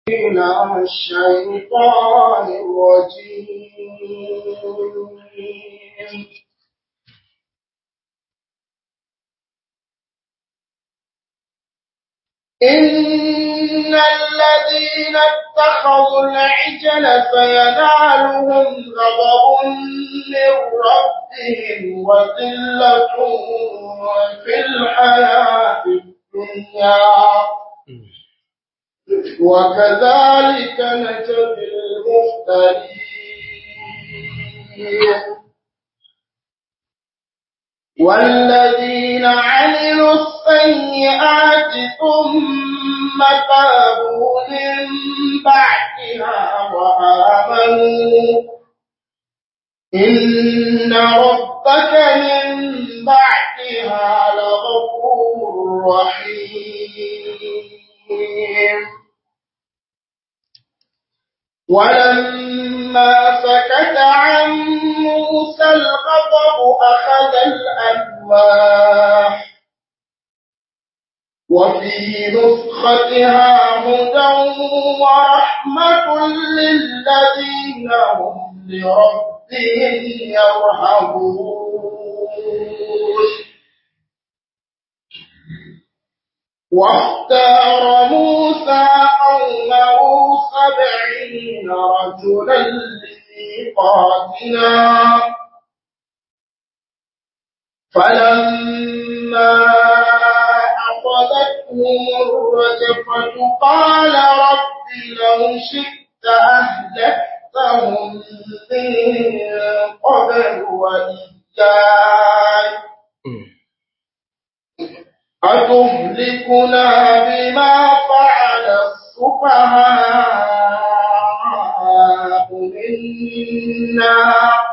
من الشيطان الرجيم إن الذين اتخذوا العجل سينالهم غضب من ربهم وذلة في الحياة الدنيا وكذلك نجزي المفترين والذين عملوا السيئات ثم تابوا من بعدها وآمنوا إن ربك من بعدها لغفور رحيم ولما سكت عن موسى الغضب أخذ الألواح وفي نسختها هدى ورحمة للذين هم لربهم يرهبون واختار موسى قومه سبعين رجلا لميقاتنا فلما أخذتهم الرجفة قال رب لو شئت أهلكتهم من قبل وإياي أتهلكنا بما فعل السفهاء منا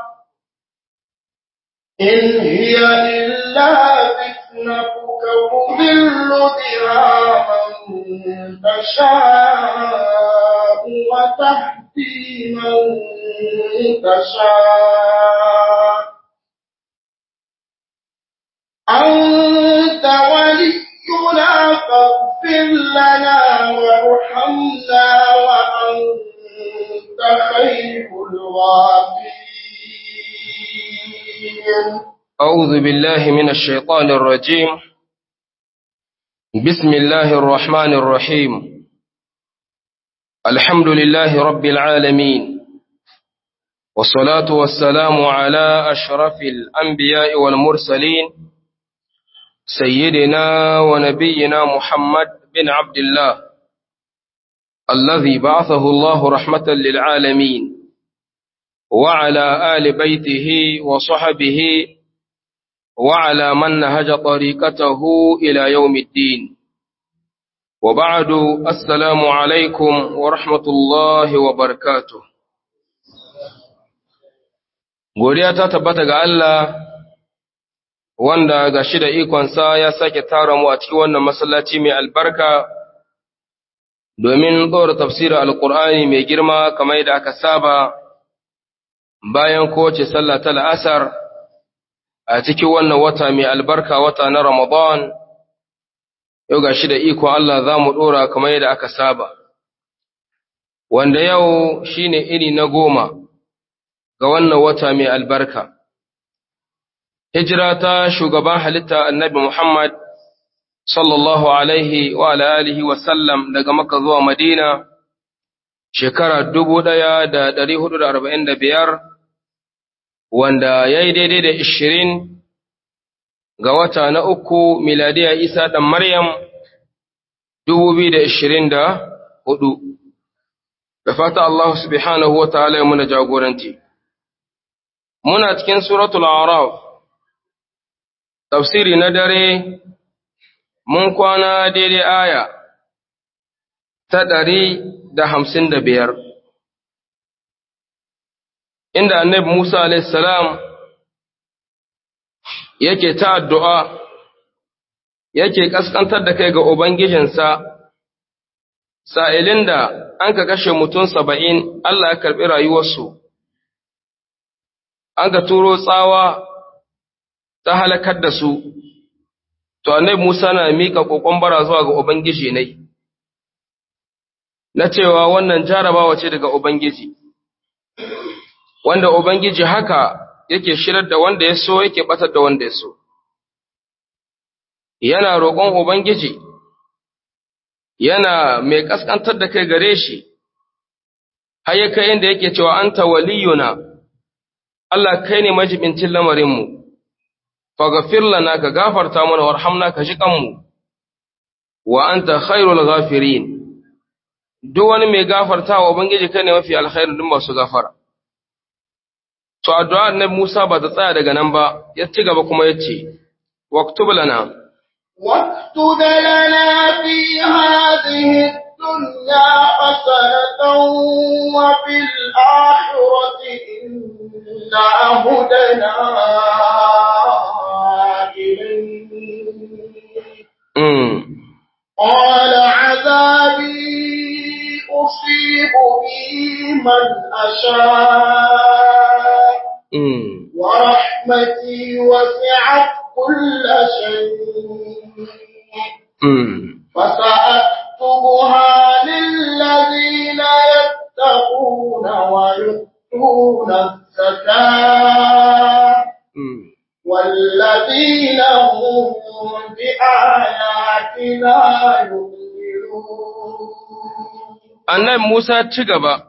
إن هي إلا فتنتك تضل بها من تشاء وتهدي من تشاء أنت ولينا فاغفر لنا وارحمنا وأنت خير الغافرين أعوذ بالله من الشيطان الرجيم بسم الله الرحمن الرحيم الحمد لله رب العالمين والصلاة والسلام على أشرف الأنبياء والمرسلين سيدنا ونبينا محمد بن عبد الله الذي بعثه الله رحمة للعالمين وعلى آل بيته وصحبه وعلى من نهج طريقته إلى يوم الدين وبعد السلام عليكم ورحمة الله وبركاته godiya ta tabbata ga Allah wanda ga shi da ikonsa ya sake tara mu a cikin wannan masallaci mai albarka domin ɗora tafsirin alƙur'ani mai girma kamar da aka saba bayan kowace sallah ta la'asar a cikin wannan wata mai albarka wata na Ramadan, yau ga shi da ikon Allah za mu ɗora kamar yadda aka saba, wanda yau shi ne iri na goma ga wannan wata mai albarka. Hijira ta shugaban halitta annabi Muhammad sallallahu Alaihi wa alihi wasallam daga Makka zuwa Madina, shekara dubu ɗaya da ɗari hudu da arba'in da biyar, wanda ya yi daidai da ishirin ga wata na uku miladiya Isa ɗan Maryam dubu biyu da ishirin da hudu. Da fata Allah subhanahu wa ta'ala ya muna jagoranci. Muna cikin suratul Araf, tafsiri na dare, mun kwana daidai aya ta ɗari da hamsin da biyar. Inda annabi Musa alaihissalam yake ta addu'a, yake ƙasƙantar da kai ga Ubangijinsa, sa'ilin da an ka kashe mutum saba'in Allah ya karɓi rayuwarsu, an ka turo tsawa ta halakar da su, to annabi Musa na miƙa ƙoƙon bara zuwa ga Ubangiji ne. na cewa wannan jarabawa ce daga Ubangiji, wanda Ubangiji haka yake shirar da wanda ya so yake batar da wanda ya so. Yana roƙon Ubangiji, yana mai ƙasƙantar da kai gare shi, har ya kai inda yake cewa an waliyuna, Allah kai ne majibincin lamarinmu, faghfir lana ka gafarta mana warhamna ka ji kanmu, wa anta khairul ghafirin. duk wani mai gafarta wa Ubangiji kai ne mafi alkhairu duk masu gafara. To, addu'a na Musa ba ta tsaya daga nan ba, ya ci gaba kuma ya ce, Waktub lana. واكتب لنا في هذه الدنيا حسنة وفي الآخرة إنا هدنا إليك Mm. قال عذابي أصيب به من أشاء Mm. ورحمتي وسعت كل شيء Mm. فسأكتبها للذين يتقون ويؤتون الزكاة Mm. والذين هم بآياتنا يؤمنون Annabi Musa ci gaba,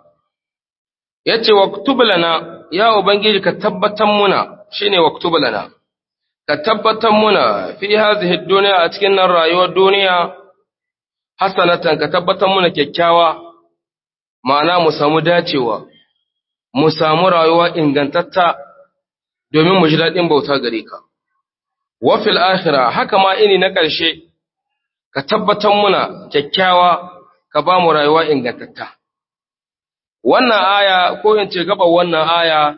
ya ce, Waktub lana, ya Ubangiji ka tabbatar muna, shi ne waktub lana, ka tabbatar muna fi hazihi duniya a cikin nan rayuwar duniya, hasanatan ka tabbatar muna kyakkyawa, ma'ana mu samu dacewa, mu samu rayuwa ingantatta domin mu ji daɗin bauta gare ka. Wafil akhira haka ma ini na ƙarshe, ka tabbatar muna kyakkyawa ka ba mu rayuwa ingantatta. Wannan aya, ko in ce gaba wannan aya,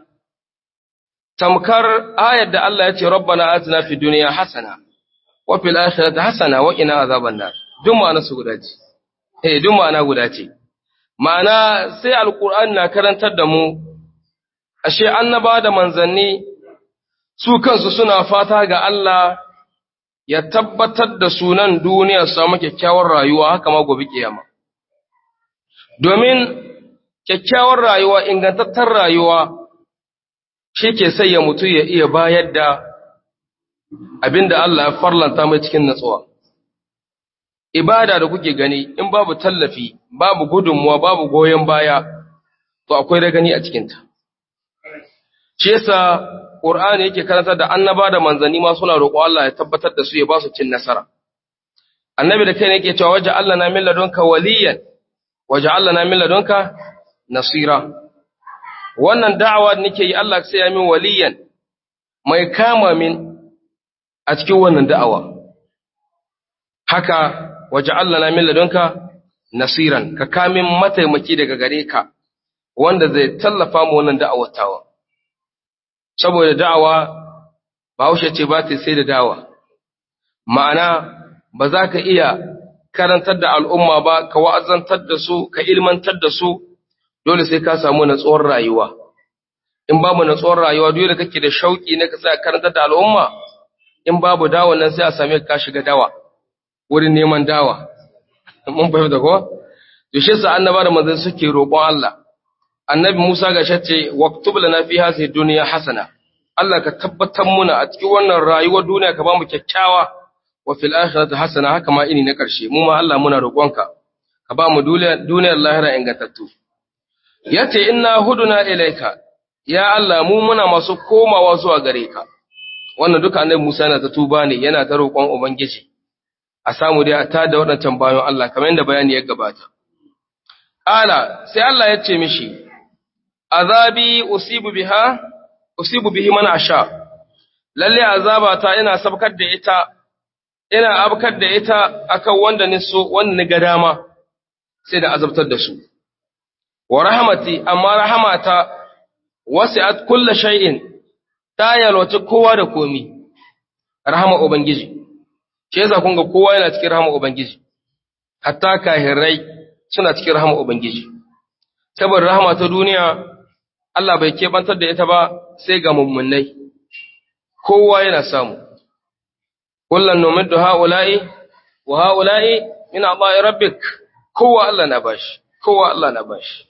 tamkar ayar da Allah ya ce, Rabbana atina fi duniya hasana, wa fil akhirati hasana wa qina azaban nar. Duk ma'ana su guda ce. Eh, duk ma'ana guda ce. Ma'ana sai Alƙur'ani na karantar da mu, ashe annaba da manzanni su kansu suna fata ga Allah ya tabbatar da sunan duniya su samu kyakkyawar rayuwa haka ma gobe kiyama. Domin kyakkyawar rayuwa, ingantattar rayuwa, shi ke sai ya mutu ya iya bayar da abin da Allah ya farlanta mai cikin natsuwa. Ibada da kuke gani, in babu tallafi, babu gudunmuwa, babu goyon baya, to akwai da gani a cikinta. Shi yasa Qur'ani yake karantar da annaba da manzanni ma suna roƙo Allah ya tabbatar da su ya ba su cin nasara. Annabi da kai ne yake cewa waje Allah na min ladunka waliyan, waje Allah na min ladunka nasira. Wannan da'awa da nake yi Allah sai ya min waliyan mai kama min a cikin wannan da'awa. Haka waje Allah na min ladunka nasiran, ka kamin mataimaki daga gare ka wanda zai tallafa mu wannan da'awar tawa. saboda da'awa bahaushe ce ba ta sai da dawa ma'ana ba za ka iya karantar da al'umma ba ka wa'azantar da su ka ilmantar da su dole sai ka samu natsuwar rayuwa in babu natsuwar rayuwa dole kake da shauki na ka sa karantar da al'umma in babu dawa nan sai a same ka shiga dawa wurin neman dawa mun fahimta ko to shi sa annaba da manzon suke roƙon Allah annabi Musa ga shace waktub lana fi hadhihi dunya hasana Allah ka tabbatar muna a cikin wannan rayuwar duniya ka ba mu kyakkyawa wa fil akhirati hasana haka ma ini na karshe mu ma Allah muna roƙonka ka ba mu duniyar lahira ingantattu yace inna huduna ilaika ya Allah mu muna masu komawa zuwa gare ka wannan duka annabi Musa yana ta tuba ne yana ta roƙon ubangiji a samu dai a tada waɗancan bayan Allah kamar yadda bayani ya gabata Ala sai Allah ya ce mishi, Azabi usibu biha, usibu bihi mana sha, lalle azabata ina sabkar da ita, ina abkar da ita akan wanda ni so, wanda ni ga dama, sai da azabtar da su. Wa rahamati, amma rahamata, wasi'at kulla shay'in, ta yalwaci kowa da komi, rahama Ubangiji, ke za kun ga kowa yana cikin rahama Ubangiji, hatta kahirai suna cikin rahama Ubangiji. Saboda rahama ta duniya, Allah bai keɓantar da ita ba sai ga mummunai, kowa yana samu. Kullum nomin da ha'ula'i, wa ha'ula'i ina ba'i rabbik, kowa Allah na bashi. kowa Allah na bashi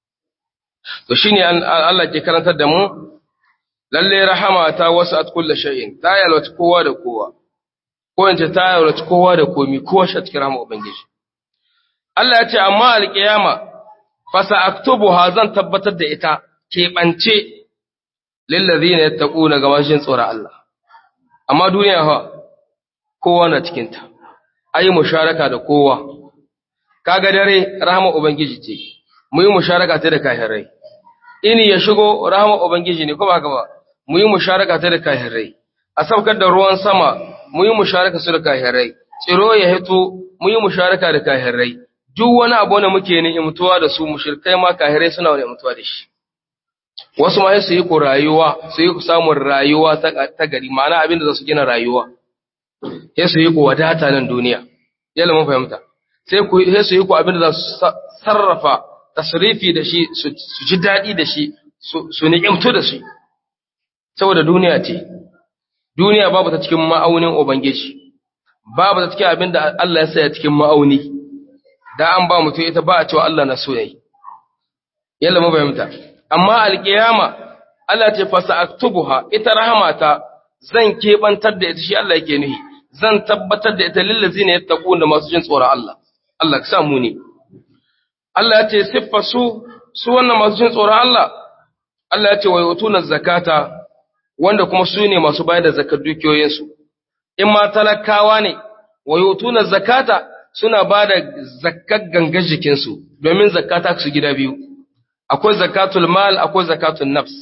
to shine Allah ke karantar da mu lalle rahama ta wasat kullu shay'in ta yalwata kowa da kowa ko in ce ta yalwata kowa da komi kowa shi cikin rahama ubangiji Allah ya ce amma alqiyama fa sa'aktubuha zan tabbatar da ita keɓance lil ladina yattaquna ga mashin tsoron Allah amma duniya fa kowa na cikin ta ayi musharaka da kowa kaga dare rahama ubangiji ce mu yi musharaka ta da kafirai ini ya shigo rahama ubangiji ne ko ba haka ba mu yi musharaka ta da kafirai a saukar da ruwan sama mu yi musharaka su da kafirai tsiro ya hito mu yi musharaka da kafirai duk wani abu da muke ni'imtuwa da su mushrikai ma kafirai suna ni'imtuwa da shi wasu ma su yi ku rayuwa su yi ku samun rayuwa ta gari ma'ana abin da za su gina rayuwa sai su yi ku wadata nan duniya yalla mun fahimta sai ku sai su yi ku abin da za su sarrafa tasrifi da shi su ji daɗi da shi su ni'imtu da shi saboda duniya ce duniya babu ta cikin ma'aunin ubangiji babu ta cikin abin da Allah ya saya cikin ma'auni da an ba mutum ita ba a cewa Allah na so yayi yalla mun fahimta amma alƙiyama Allah ce fasa aktubuha ita rahamata zan kebantar da ita shi Allah yake nuhi zan tabbatar da ita lillazina yattaquna masu jin tsoron Allah Allah ka sa mu ne Allah ya ce siffa su su wannan masu jin tsoron Allah Allah ya ce wa yutuna zakata wanda kuma su ne masu bayar da zakar dukiyoyinsu in ma talakawa ne wa yutuna zakata suna ba da zakkar gangar jikinsu domin zakata su gida biyu akwai zakatul mal akwai zakatul nafs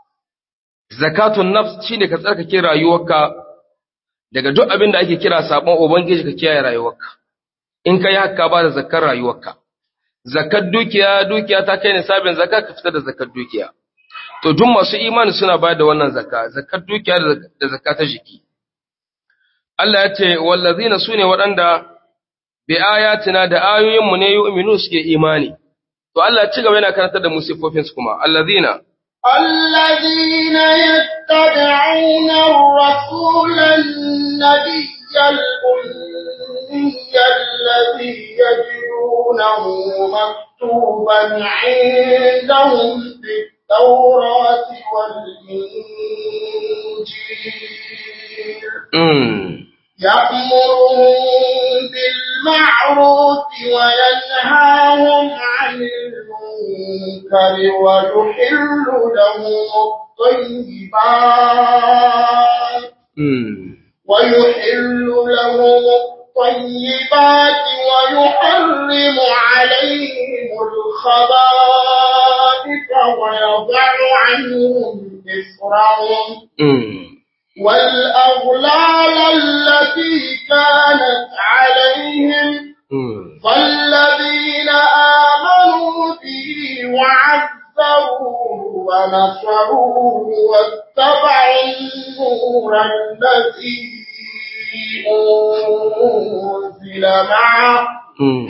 zakatul nafs shine ka tsarkake rayuwarka daga duk abin da ake kira sabon ubangiji ka kiyaye rayuwarka in kai haka ba da zakkar rayuwarka zakkar dukiya dukiya ta kai nisabin zakka ka fitar da zakkar dukiya to duk masu imani suna bayar da wannan zakka zakkar dukiya da zakka ta jiki Allah ya ce wallazina sune waɗanda bi ayatina da ayoyinmu ne yu'minu suke imani to Allah ci gaba yana karantar da musifofin su kuma allazina الذين يتبعون الرسول النبي الأمي الذي يجدونه مكتوبا عندهم في التوراة والإنجيل mm. يأمرهم بالمعروف وينهاهم عن المنكر ويحل لهم الطيبات Mm. ويحل لهم الطيبات ويحرم عليهم الخبائث ويضع عنهم إصرهم Mm. والأغلال التي كانت عليهم Mm. فالذين آمنوا به وعذروه ونصروه واتبعوا النور الذي أنزل معه Mm.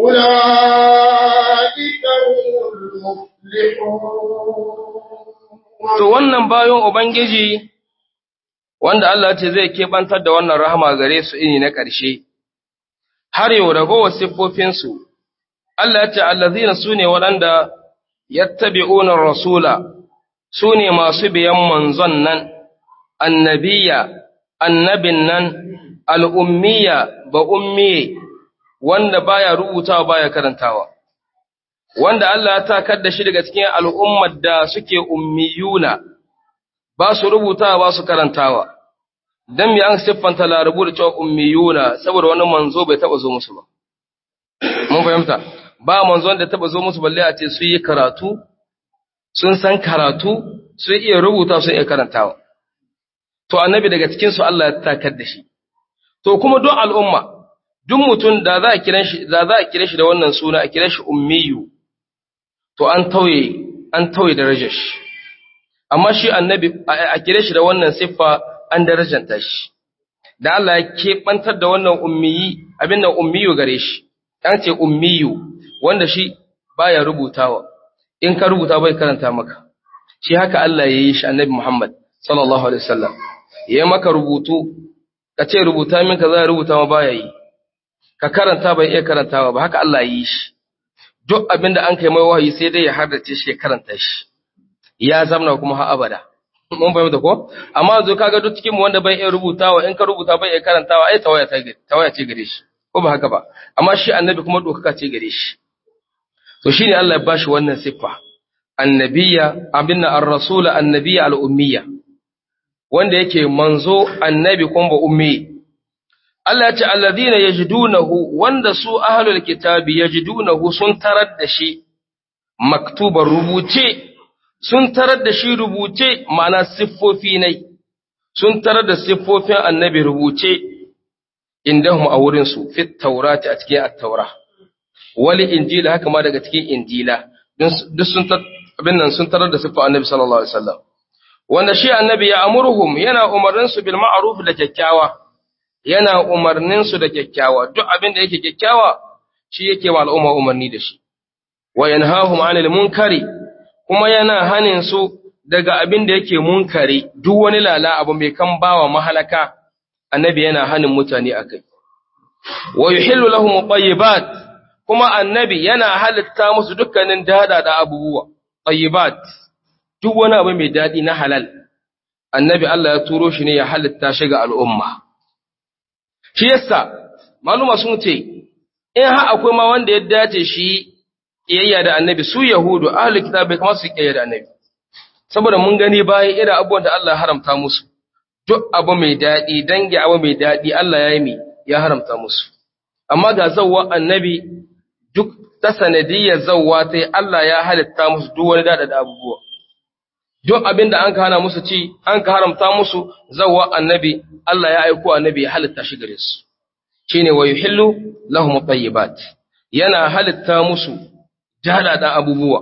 أولئك هم المفلحون To wannan bayan Ubangiji wanda Allah ce zai keɓantar da wannan rahama gare su ini na ƙarshe, har yau ragowar siffofinsu, Allah ce allazina su ne waɗanda yattabi'unar rasula, su ne masu biyan manzon nan, annabiya, annabin nan, al'ummiya ba ummiye, wanda baya rubutawa baya karantawa. wanda Allah ya takar da shi daga cikin al'ummar da suke ummiyuna, ba su rubuta ba su karantawa, don mi an siffanta larabu da cewa ummiyuna saboda wani manzo bai taɓa zo musu ba. Mun fahimta, ba manzon da taɓa zo musu balle a ce su yi karatu, sun san karatu, sun iya rubuta sun iya karantawa. To, annabi daga cikinsu Allah ya takar da shi. To, kuma duk al'umma, duk mutum da za a kira shi da za a kira shi da wannan suna a kira shi ummiyu to an tauye an tauye darajar shi amma shi annabi a kire shi da wannan siffa an darajanta shi da Allah ya keɓantar da wannan ummiyi abin nan ummiyu gare shi an ce ummiyu wanda shi baya rubutawa in ka rubuta bai karanta maka shi haka Allah ya yi shi annabi Muhammad sallallahu alaihi wasallam ya maka rubutu ka ce rubuta min ka za rubuta ma baya yi ka karanta bai iya karantawa ba haka Allah ya yi shi duk abinda an kai mai wahayi sai dai ya hardace shi ya karanta shi ya zamna kuma har abada mun fahimta ko amma yanzu kaga duk cikin mu wanda bai iya rubutawa in ka rubuta bai iya karantawa ai tawaya ta tawaya ce gare shi ko ba haka ba amma shi annabi kuma dokaka ce gare shi to shine Allah ya bashi wannan siffa annabiya abinna ar-rasul annabiya al-ummiya wanda yake manzo annabi kuma ba ummi Allah ya ce alladhina yajidunahu wanda su ahlul kitabi yajidunahu sun tarar da shi maktuban rubuce sun tarar da shi rubuce ma'ana siffofi ne sun tarar da siffofin annabi rubuce indahum a wurin su fit taurati a cikin at-taura wali injila haka ma daga cikin injila duk sun abin nan sun tarar da siffar annabi sallallahu alaihi wasallam wanda shi annabi ya amurhum yana umarnin su bil ma'ruf da kyakkyawa yana umarnin su da kyakkyawa duk abin da yake kyakkyawa shi yake wa al'umma umarni da shi wa yanhahum 'anil munkari kuma yana hanin su daga abin da yake munkari duk wani lala abu mai kan bawa mahalaka annabi yana hanin mutane akai wa yuhillu lahum tayyibat kuma annabi yana halitta musu dukkanin dada da abubuwa tayyibat duk wani abu mai dadi na halal annabi Allah ya turo shi ne ya halitta shi ga al'umma shi yasa maluma sun ce in ha akwai ma wanda ya dace shi kiyayya da annabi su yahudu ahli kitab bai kamar su kiyayya da annabi saboda mun gani bayan irin abubuwan da Allah haramta musu duk abu mai dadi dangi abu mai dadi Allah ya yi mi ya haramta musu amma ga zawwa annabi duk ta sanadiyyar zawwa ta Allah ya halitta musu duk wani dada da abubuwa duk abin da an ka hana musu ci an ka haramta musu zawwa annabi Allah ya aiko annabi ya halitta shi gare su shine wa yuhillu lahum tayyibat yana halitta musu da abubuwa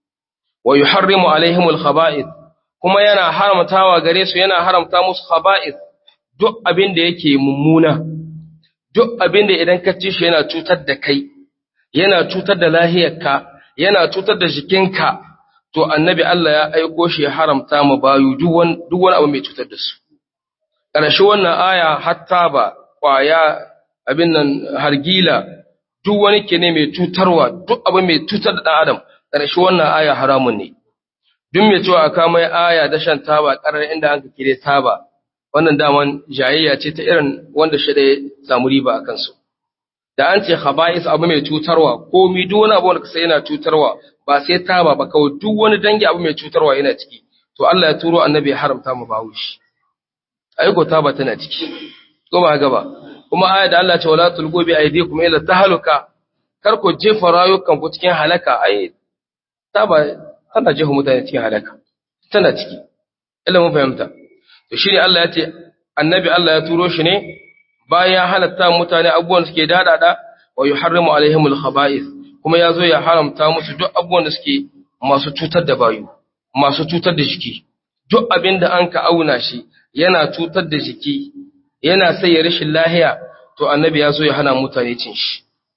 wa yuharrimu alaihimul khaba'ith kuma yana haramtawa gare su yana haramta musu khaba'ith duk abin da yake mummuna duk abin da idan ka ci shi yana cutar da kai yana cutar da lahiyarka yana cutar da jikinka to annabi Allah ya aiko shi ya haramta ma bayu duk wani duk wani abu mai cutar da su ƙarshe wannan aya hatta ba ƙwaya abin nan hargila duk wani kene mai cutarwa duk abu mai cutar da ɗan adam ƙarshe wannan aya haramun ne duk mai cewa aka mai aya da shan taba ƙarar inda an kire taba wannan daman jayayya ce ta irin wanda shi da ya samu riba a kansu da an ce khaba'is abu mai cutarwa komi duk wani abu wanda kasa yana cutarwa ba sai taba ba kawai duk wani dangi abu mai cutarwa yana ciki to Allah ya turo annabi ya haramta mu bawo shi aiko taba tana ciki ko ba gaba kuma aya da Allah ce wala tulqu bi aydikum ila tahluka kar ku jefa rayukan ku cikin halaka ai taba tana jefa mutane cikin halaka tana ciki illa mun fahimta to shine Allah ya ce annabi Allah ya turo shi ne bayan ya halatta mutane abubuwan suke dadada wa yuharrimu alaihimul khaba'ith kuma ya zo ya haramta musu duk abubuwan da suke masu cutar da bayu masu cutar da jiki duk abin da an ka auna shi yana cutar da jiki yana sai ya rashin lahiya to annabi ya zo ya hana mutane cin shi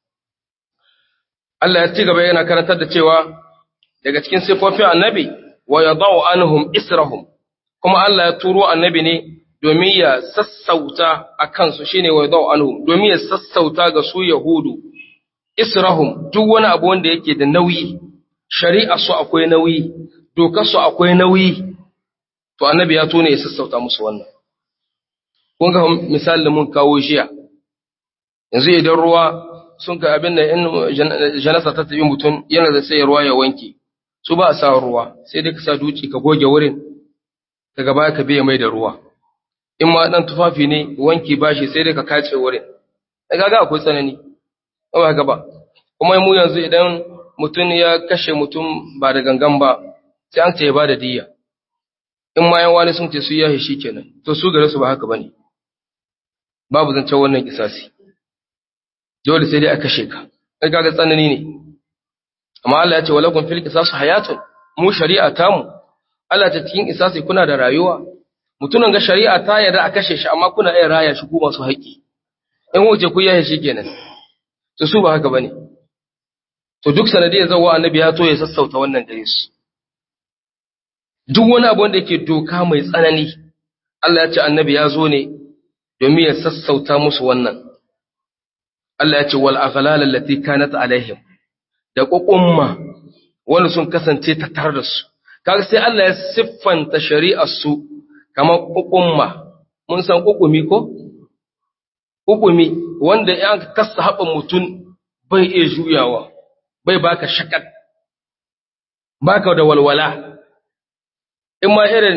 Allah ya ci gaba yana karantar da cewa daga cikin sifofin annabi wa yadau anhum israhum kuma Allah ya turo annabi ne domin ya sassauta a kansu shine wa yadau anhum domin ya sassauta ga su yahudu israhum duk wani abu wanda yake da nauyi shari'a su akwai nauyi dokar su akwai nauyi to annabi ya tone ya sassauta musu wannan kun ga misali mun kawo jiya yanzu idan ruwa sun ga abin da in janasa ta tafi mutum yana da sai ruwa ya wanke su ba a sa ruwa sai dai ka sa duci ka goge wurin daga baya ka biya mai da ruwa in ma dan tufafi ne wanki bashi sai dai ka kace wurin daga ga akwai tsanani ba haka ba kuma mu yanzu idan mutum ya kashe mutum ba da gangan ba sai an ce ya ba da diyya in ma yan wani sun ce su yahe shi kenan to su gare su ba haka bane babu zancen wannan kisasi dole sai dai a kashe ka kai kaga tsanani ne amma Allah ya ce walakum fil qisas hayatun mu shari'a ta mu Allah ta cikin qisasi kuna da rayuwa mutunan ga shari'a ta yarda a kashe shi amma kuna iya raya shi ku masu haƙi in wuce ku yahe shi kenan to su ba haka bane to duk sanadiyar zawa annabi ya to ya sassauta wannan gare su duk wani abu wanda yake doka mai tsanani Allah ya ce annabi ya zo ne domin ya sassauta musu wannan Allah ya ce wal aghlal allati kanat alaihim da ƙuƙumma wanda sun kasance tattare da su kaga sai Allah ya siffanta shari'ar su kamar ƙuƙumma mun san ƙuƙumi ko ƙuƙumi wanda ya kasa haɓa mutum bai iya juyawa bai baka shakak baka da walwala in ma irin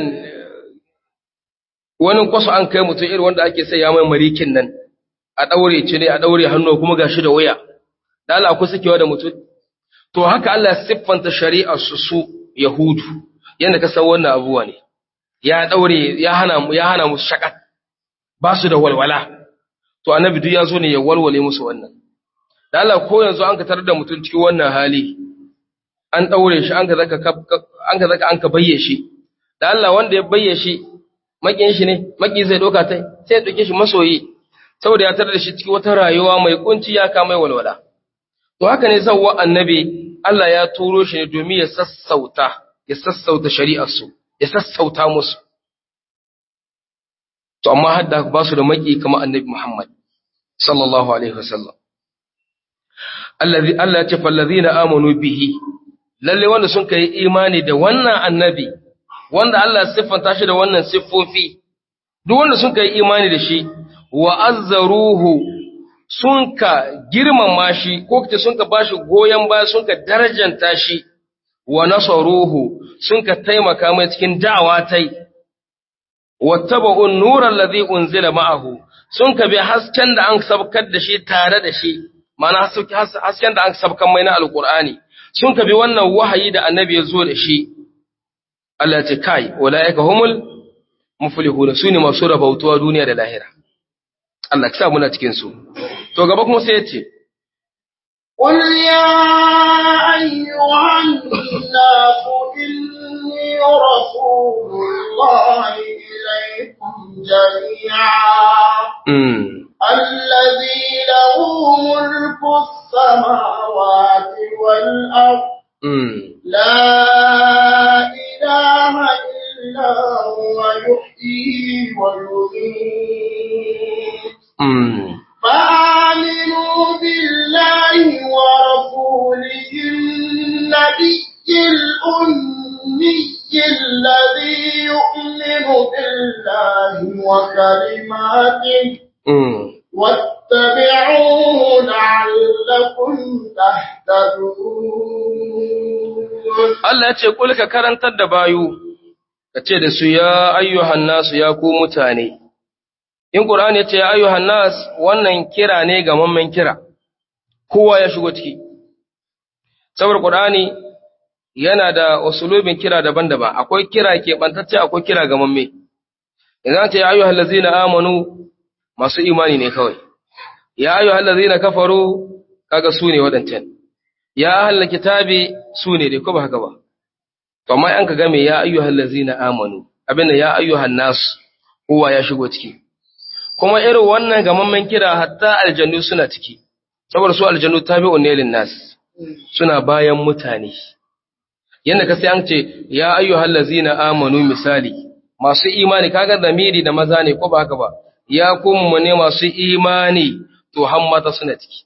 wani kwaso an kai mutum irin wanda ake sai ya mai marikin nan a ɗaure ci ne a ɗaure hannu kuma gashi da waya da Allah ku sakewa da mutum to haka Allah ya siffanta shari'ar su su yahudu yanda ka san wannan abuwa ne ya ɗaure ya hana ya hana musu shakat ba su da walwala to annabi duk ya zo ne ya walwale musu wannan da Allah ko yanzu an ka tarar da mutum cikin wannan hali an ɗaure shi an ka zaka an ka zaka an ka bayye shi da Allah wanda ya bayye shi makin shi ne maki zai doka tai sai ya doke shi masoyi saboda ya tarar da shi cikin wata rayuwa mai kunci ya ka mai walwala to haka ne zawwa annabi Allah ya turo shi ne domin ya sassauta ya sassauta shari'ar su ya sassauta musu to amma hadda ba su da maki kamar annabi Muhammad sallallahu alaihi wasallam allazi Allah ya ce fallazina amanu bihi lalle wanda sun kai imani da wannan annabi wanda Allah ya siffanta shi da wannan siffofi duk wanda sun kai imani da shi wa azzaruhu sun ka girmama shi ko kace sun ka bashi goyen baya sun ka darajanta shi wa nasaruhu sun ka taimaka mai cikin da'awa tai wattaba'un nura allazi unzila ma'ahu sun ka bi hasken da an sabkar da shi tare da shi ma'ana hasken da an sabkan mai na alqur'ani sun ka bi wannan wahayi da annabi ya zo da shi Allah ya ce kai ulaika humul muflihun sune masu rabautuwa duniya da lahira Allah ka sa muna cikin su to gaba kuma sai ya ce قل يا أيها الناس إني رسول الله إليكم جميعا mm, الذي له ملك السماوات والأرض mm, لا إله إلا هو يحيي ويميت mm. فآمنوا بالله ورسوله النبي الأمي الذي يؤمن بالله وكلماته mm. واتبعوه لعلكم تهتدون Allah ya ce kul ka karantar da bayu ka ce da su ya ayyuhan nasu ya ku mutane in Qur'ani ya ce ya ayyuhan nas wannan kira ne ga mamman kira kowa ya shigo ciki saboda Qur'ani yana da usulubin kira daban-daban akwai kira ke bantacce akwai kira ga mamme idan ce ya ayyuhal ladzina amanu masu imani ne kawai ya ayyuhal ladzina kafaru kaga su ne wadancan ya ahlul kitabi su ne dai ko ba haka ba to amma an ka game ya ayyuhal ladzina amanu abinda ya ayyuhan nas kowa ya shigo ciki kuma irin wannan gamammen kira hatta aljannu suna ciki saboda su aljannu tabi'un ne lin nas suna bayan mutane yanda ka sai an ce ya ayyuhal ladzina amanu misali masu imani kaga zamiri da maza ne ko ba haka ba ya kuma ne masu imani to hammata suna ciki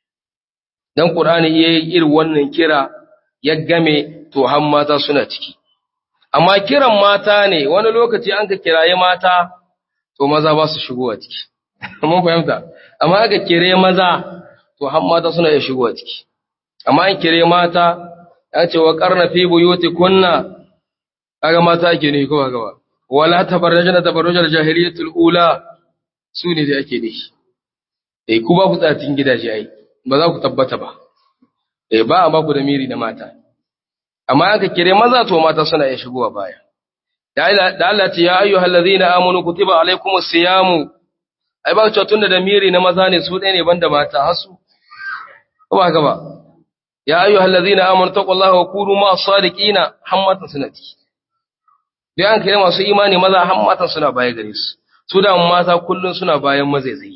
dan Qur'ani yayi irin wannan kira ya game to har mata suna ciki amma kiran mata ne wani lokaci an ka kiraye mata to maza ba su shigowa ciki mun fahimta amma aka kire maza to har mata suna iya shigowa ciki amma an kire mata ya ce wa qarna fi buyutikunna kaga mata ake ne ko gaba wala tabarrajna tabarrujal jahiliyatul ula su ne da ake nishi eh ku ba ku tsatin gidaje ai ba za ku tabbata ba eh ba a ba ku da miri da mata amma aka kire maza to mata suna iya shigowa baya da Allah da Allah ce ya ayyuhal ladzina amanu kutiba alaykumus siyamu ai ba ku tunda da miri na maza ne su ɗaya ne banda mata hasu ko ba haka ba ya ayyuhal ladzina amanu taqullaha wa kunu ma sadiqina hammatan sunati dai an kire masu imani maza hammatan suna baya gare su su da mata kullun suna bayan mazaizai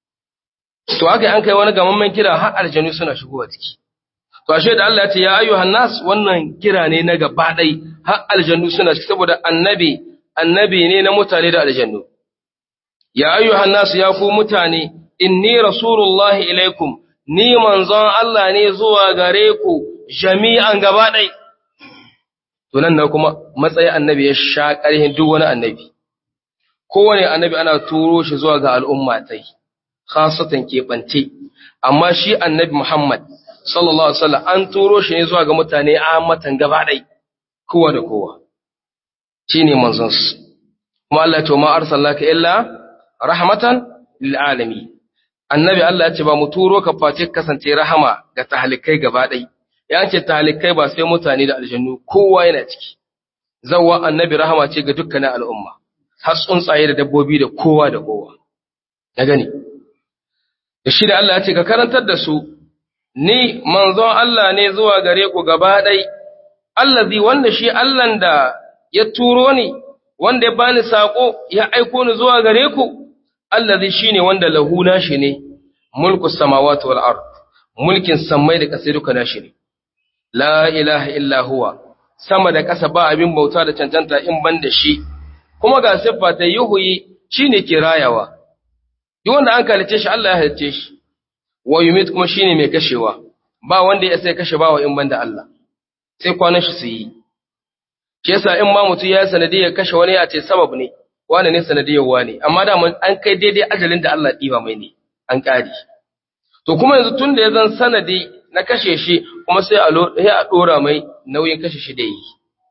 to haka an kai wani gamammen kira har aljanu suna shigowa ciki to ashe da Allah ya ce ya ayyuhan nas wannan kira ne na gaba dai har aljannu suna ciki saboda annabi annabi ne na mutane da aljannu ya ayyuhan nas ya ku mutane inni rasulullahi ilaikum ni manzon Allah ne zuwa gare ku jami'an gaba ɗai to nan na kuma matsayi annabi ya sha ƙarhin duk wani annabi kowane annabi ana turo shi zuwa ga al'umma tai khasatan keɓance amma shi annabi Muhammad sallallahu alaihi wasallam an turo shi ne zuwa ga mutane ammatan gaba ɗai kowa da kowa shine manzon su kuma Allah ya ce ma arsalnaka illa rahmatan lil alamin annabi Allah ya ce ba mu turo ka face kasance rahama ga tahalikai gaba ɗai ya ce tahalikai ba sai mutane da aljannu kowa yana ciki zawwa annabi rahama ce ga dukkanin al'umma har tsuntsaye da dabbobi da kowa da kowa ya gani da shi da Allah ya ce ka karantar da su ni manzon Allah ne zuwa gare ku gaba ɗai allazi wanda shi Allahn da ya turo ni wanda ya bani sako ya aiko ni zuwa gare ku allazi shine wanda lahu nashi ne mulku samawati wal ard mulkin samai da ƙasai duka nashi ne la ilaha illa huwa sama da ƙasa ba abin bauta da cancanta in ban da shi kuma ga siffa ta yuhuyi shine ke rayawa duk wanda an kalice shi Allah ya halice shi wa yumit kuma shine mai kashewa ba wanda ya sai kashe bawa in ban da Allah sai kwanan shi su yi shi yasa in ma mutum ya sanadiyar kashe wani ya ce sabab ne wani ne sanadiyar wani amma da an kai daidai ajalin da Allah ɗiba mai ne an ƙari to kuma yanzu tun da ya zan sanadi na kashe shi kuma sai a ɗora mai nauyin kashe shi da yi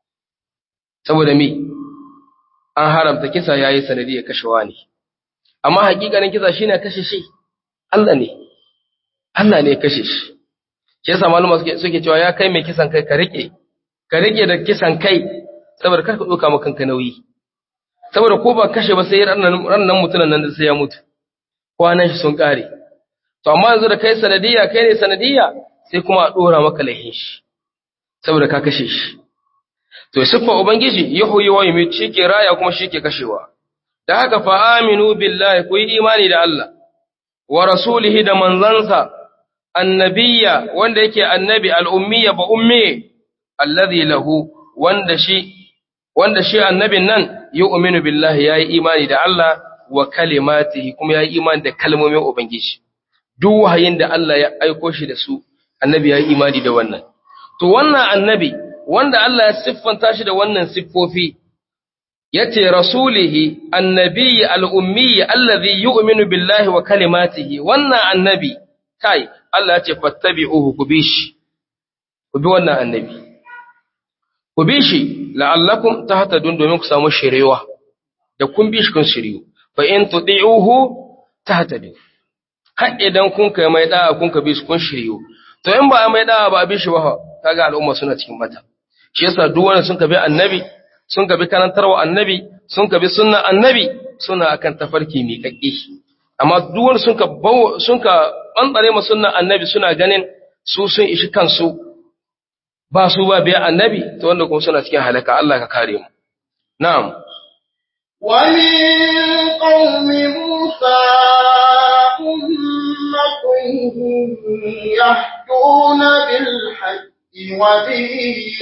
saboda mi an haramta kisa ya yi sanadi ya kashe wani amma hakikanin kisa shi ne kashe shi Allah ne Allah ne ya kashe shi shi yasa maluma suke cewa ya kai mai kisan kai ka rike ka rike da kisan kai saboda kar ka ɗauka maka kanka nauyi saboda ko ba kashe ba sai rannan mutunan nan da sai ya mutu kwanan shi sun ƙare to amma yanzu da kai sanadiyya kai ne sanadiyya sai kuma a ɗora maka laihin shi saboda ka kashe shi to siffa ubangiji yuhyi wa yumiit shi ke raya kuma shi ke kashewa da haka fa aminu billahi ku yi imani da Allah wa rasulihi da manzansa annabiyya wanda yake annabi al'ummiya ba umme alladhi lahu wanda shi wanda shi annabin nan yu'minu billahi yayi imani da Allah wa kalimatihi kuma yayi imani da kalmomin ubangiji duk wahayin da Allah ya aiko shi da su annabi yayi imani da wannan to wannan annabi wanda Allah ya siffanta shi da wannan siffofi yace rasulihi annabi al-ummi alladhi yu'minu billahi wa kalimatihi wannan annabi kai Allah ya ce fattabi'uhu ku bi shi ku bi wannan annabi ku bi shi la'allakum tahtadun domin ku samu shirewa da kun bi shi kun shiriyu fa in tudi'uhu tahtadu har idan kun kai mai da'a kun ka bi shi kun shiriyu to in ba a mai da'a ba a bi shi ba kaga al'umma suna cikin mata shi yasa duk wanda sun ka bi annabi sun ka bi karantarwa annabi sun ka bi sunna annabi suna akan tafarki mai kakki amma duk wanda sun ka sun ka bantsare ma sunna annabi suna ganin su sun ishi kansu ba su ba biya annabi to wanda kuma suna cikin halaka Allah ka kare mu na'am wa min qaumi musa ummatun yahduna bil haqqi wa bihi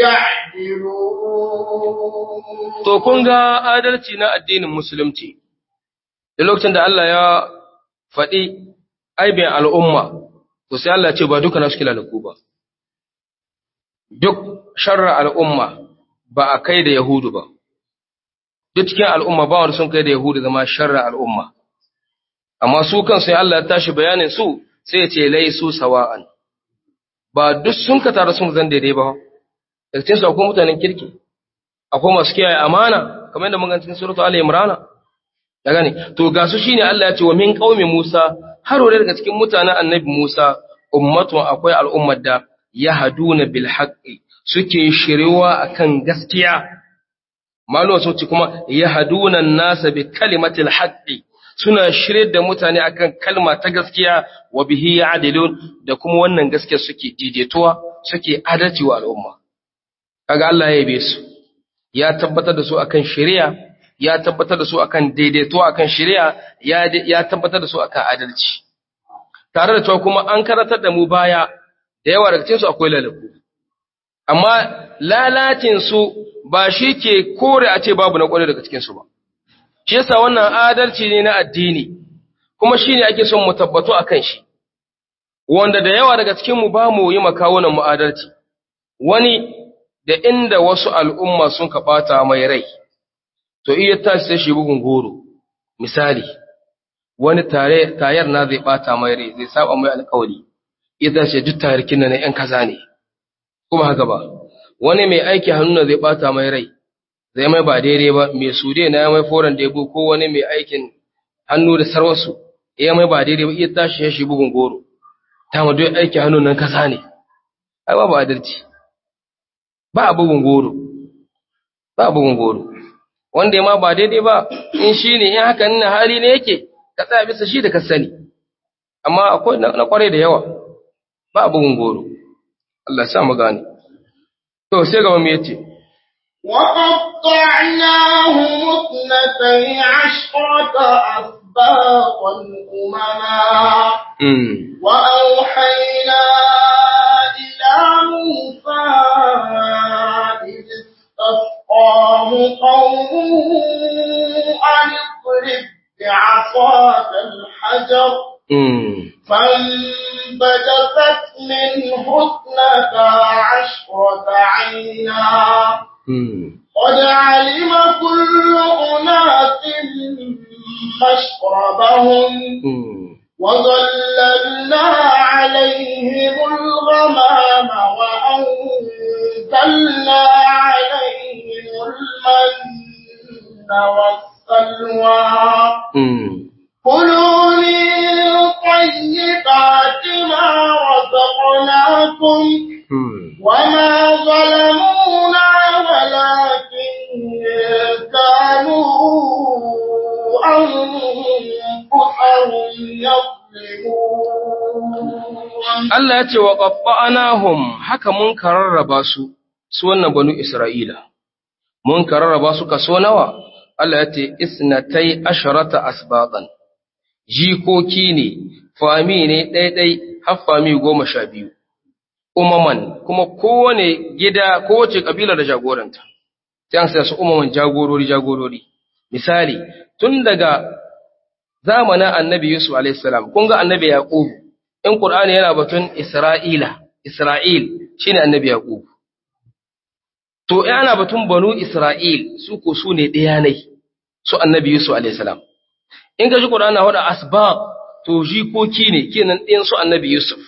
ya'dilun to kun ga adalci na addinin musulunci da lokacin da Allah ya faɗi aibin al'umma to sai Allah ce ba duka na suke lalaku ba duk sharra al'umma ba a kai da Yahudu ba, duk cikin al'umma ba wanda sun kai da Yahudu zama sharra al'umma, amma su kan sai Allah ya tashi bayanin su sai ce lai su sawa'an, ba duk sun ka tara sun zan daidai ba, daga cikinsu akwai mutanen kirki, akwai masu kiyaye amana, kamar yadda mun cikin suratu Ali Imrana, da gane, to ga su shine Allah ya ce wa min qaumi Musa, har wani daga cikin mutanen annabi Musa, ummatun akwai al'ummar da yahduna bil haqqi suke shiriwa akan gaskiya malama sun ce kuma yahduna an-nasa bi kalimatil haqqi suna shirye da mutane akan kalma ta gaskiya wa bihi ya'dilun da kuma wannan gaskiya suke daidaituwa suke adalci wa al'umma kaga Allah ya yabe su ya tabbatar da su akan shari'a ya tabbatar da su akan daidaituwa akan shari'a ya ya tabbatar da su akan adalci tare da cewa kuma an karantar da mu baya da yawa daga cikinsu akwai lalaku amma lalacinsu ba shi ke kore a ce babu na ƙware daga cikinsu ba shi yasa wannan adalci ne na addini kuma shi ne ake son mu tabbato a kan shi wanda da yawa daga cikinmu ba mu yi makawunan mu adalci wani da inda wasu al'umma sun ka ɓata mai rai to iya tashi sai shi bugun goro misali wani tare tayar na zai ɓata mai rai zai saba mai alƙawari iya tashi duk tarikin na ‘yan kaza ne kuma haka ba wani mai aiki hannu zai ɓata mai rai zai mai ba daidai ba mai sude na ya mai foran debo ko wani mai aikin hannu da sarwarsu ya mai ba daidai ba iya tashi ya shi bugun goro ta ma duk aiki hannu nan kasa ne ai babu adalci ba a bugun goro ba a bugun goro wanda ya ma ba daidai ba in shi ne in haka nuna hali ne yake ka tsaya bisa shi da ka sani amma akwai na kwarai da yawa ba a bugun goro Allah ya sa mu gane to sai gaba mu yace وقطعناهم اثنتي عشرة أسباطا أمما mm وأوحينا إلى موسى إذ استسقاه قومه أن اضرب بعصاك الحجر mm فانبجست منه اثنتا عشرة عينا mm قد علم كل أناس مشربهم mm وظللنا عليهم الغمام وأنزلنا عليهم المن والسلوى mm كلوا من طيبات ما رزقناكم mm وما ظلمونا ولكن كانوا أنفسهم يظلمون Allah ya ce wa qaffa'nahum haka mun kararraba su su wannan banu Isra'ila mun kararraba su kaso nawa Allah ya ce isnatai asharata asbaqan jikoki ne fami ne ɗaiɗai har fami goma sha biyu umaman kuma kowane gida kowace kabila da jagoranta sai an sa su umaman jagorori jagorori misali tun daga zamanin annabi Yusuf alaihi salam kun ga annabi Yaqub in Qur'ani yana batun Isra'ila Isra'il shine annabi Yaqub to yana batun banu Isra'il su ko su ne ɗaya ne su annabi Yusuf alaihi salam in ka ji Qur'ani na wada asbab to jikoki ne kenan ɗayan su annabi Yusuf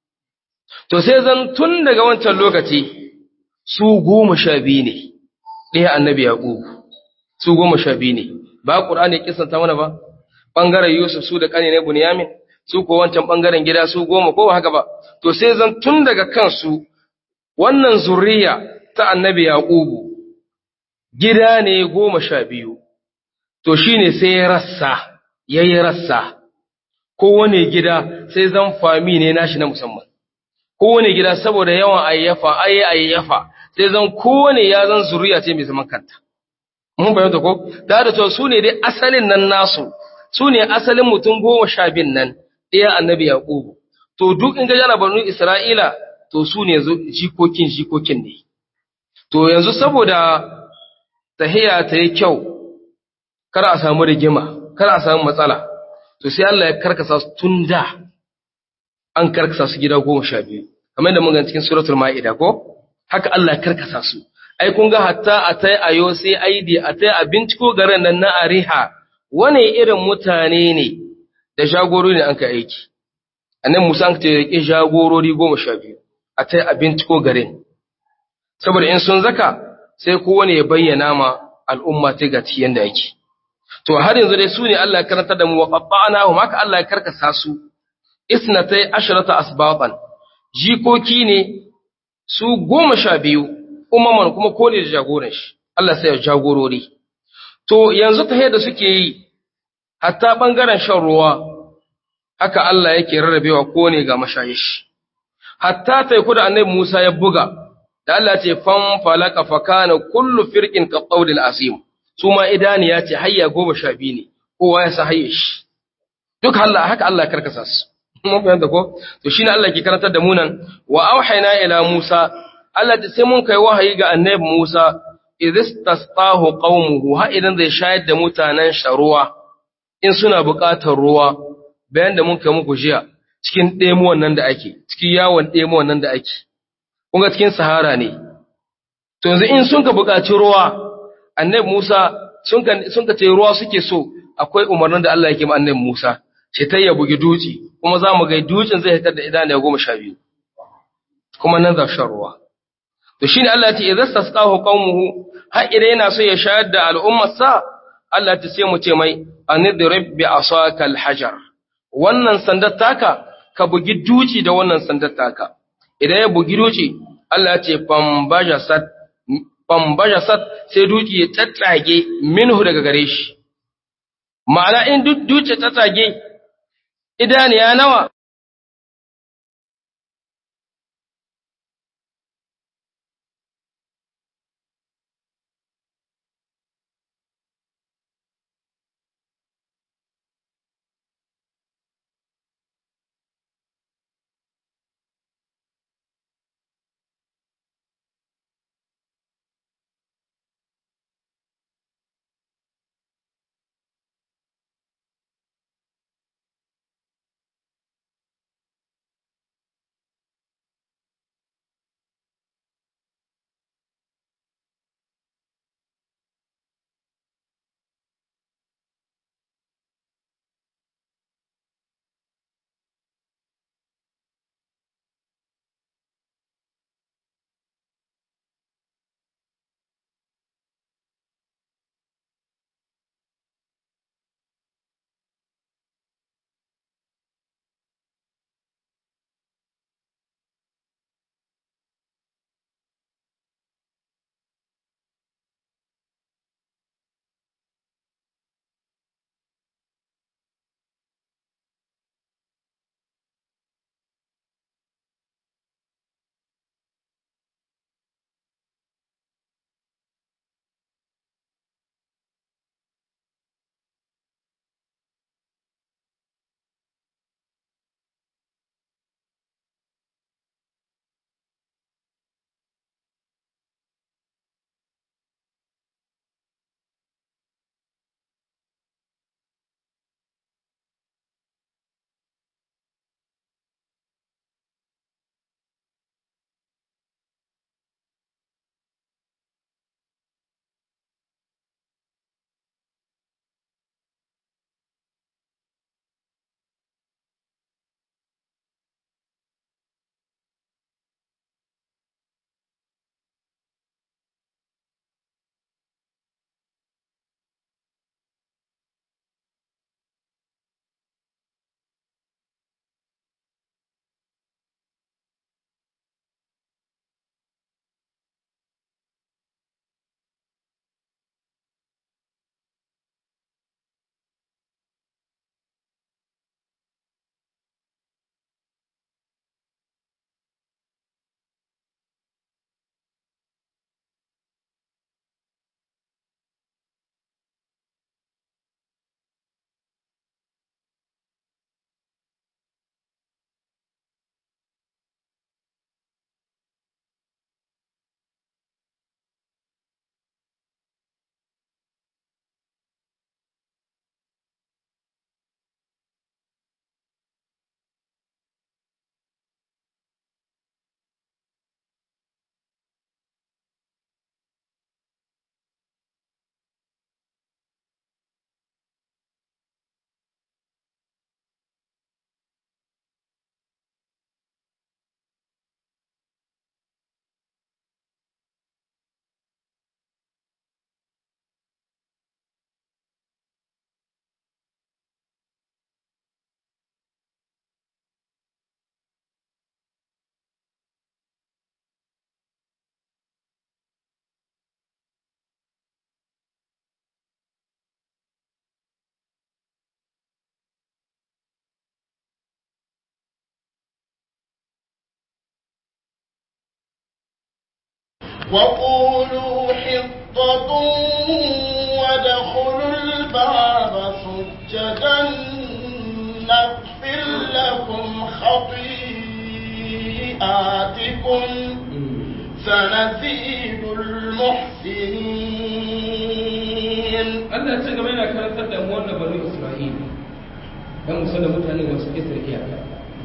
to sai zan tun daga wancan lokaci su goma sha biyu ne ɗaya annabi Yaqub su goma sha biyu ne ba Qur'ani ya kisanta mana ba ɓangaren Yusuf su da ƙane ne Bunyamin, su ko wancan ɓangaren gida su goma ko ba haka ba, to sai zan tun daga kansu wannan zuriya ta annabi Yaƙubu, gida ne goma sha biyu, to shi ne sai ya rassa, ya yi rassa, kowane gida sai zan fami ne nashi na musamman. Kowane gida saboda yawan ayyafa, ayi ayyafa, sai zan kowane ya zan zuriya ce mai zaman kanta. Mun bayyanta ko? Da da cewa su ne dai asalin nan nasu, su ne asalin mutum goma sha bin nan ɗaya annabi Yaƙubu. To duk in ga jana banu Isra'ila, to su ne jikokin jikokin ne. To yanzu saboda tahiya ta yi kyau, kar a samu rigima, kar a samu matsala, to sai Allah ya karkasa su tun da an karkasa su gida goma sha biyu. Kamar da mun gani cikin suratul Ma'ida ko? Haka Allah ya karkasa su. Ai kun ga hatta a tai ayo sai aidi a tai a binciko garin nan na Ariha wane irin mutane ne da jagorori ne an ka aiki annan musa an ce rike jagorori goma sha biyu a ta a binciko garin saboda in sun zaka sai kowane ya bayyana ma al'umma ta ga ciyen da yake to har yanzu dai su ne Allah ya karanta da mu wa qabba'ana hum haka Allah ya karkasa su isnatai asharata asbaqan jikoki ne su goma sha biyu umaman kuma kone da jagoran shi Allah sai ya jagorori to yanzu ta da suke yi hatta ɓangaren shan ruwa, haka Allah yake rarrabewa ko ne ga mashayish. Hatta taiku da annabi Musa ya buga, da Allah ce fan falaka fakana kullu firqin ka qawdil asim. Su ma idaniya ce hayya goma sha biyu ne, kowa ya sa hayya shi. Duk Allah haka Allah ya karkasa su. Mun fahimta ko? To shine Allah ke karantar da mu nan wa auhayna ila Musa Allah ce sai mun kai wahayi ga annabi Musa idistasqahu qaumuhu ha idan zai shayar da mutanen sharuwa in suna buƙatar ruwa bayan da muka muku jiya cikin ɗemuwan nan da ake cikin yawon ɗemuwan nan da ake kunga cikin sahara ne to yanzu in sun ka buƙaci ruwa annabi Musa sun ka sun ka ce ruwa suke so akwai umarnin da Allah yake ma annabi Musa ce ta ya bugi duci kuma za mu ga ducin zai hitar da idaniya goma sha biyu kuma nan za shan ruwa to shine Allah ya ce idza stasqahu qaumuhu har idan yana so ya shayar da al'ummar sa Allah ta sai mu ce mai anidrib bi asaka alhajar wannan sandar taka ka bugi duci da wannan sandar taka idan ya bugi duci Allah ya ce fambajasat fambajasat sai duci ya tattage minhu daga gare shi ma'ana in duk duci ta tsage idaniya nawa وقولوا حطة وادخلوا الباب سجدا نغفر لكم خطيئاتكم سنزيد المحسنين Allah ya ce gaba yana karantar da mu wannan banu Isra'ila dan musan da mutane masu kisar iyaka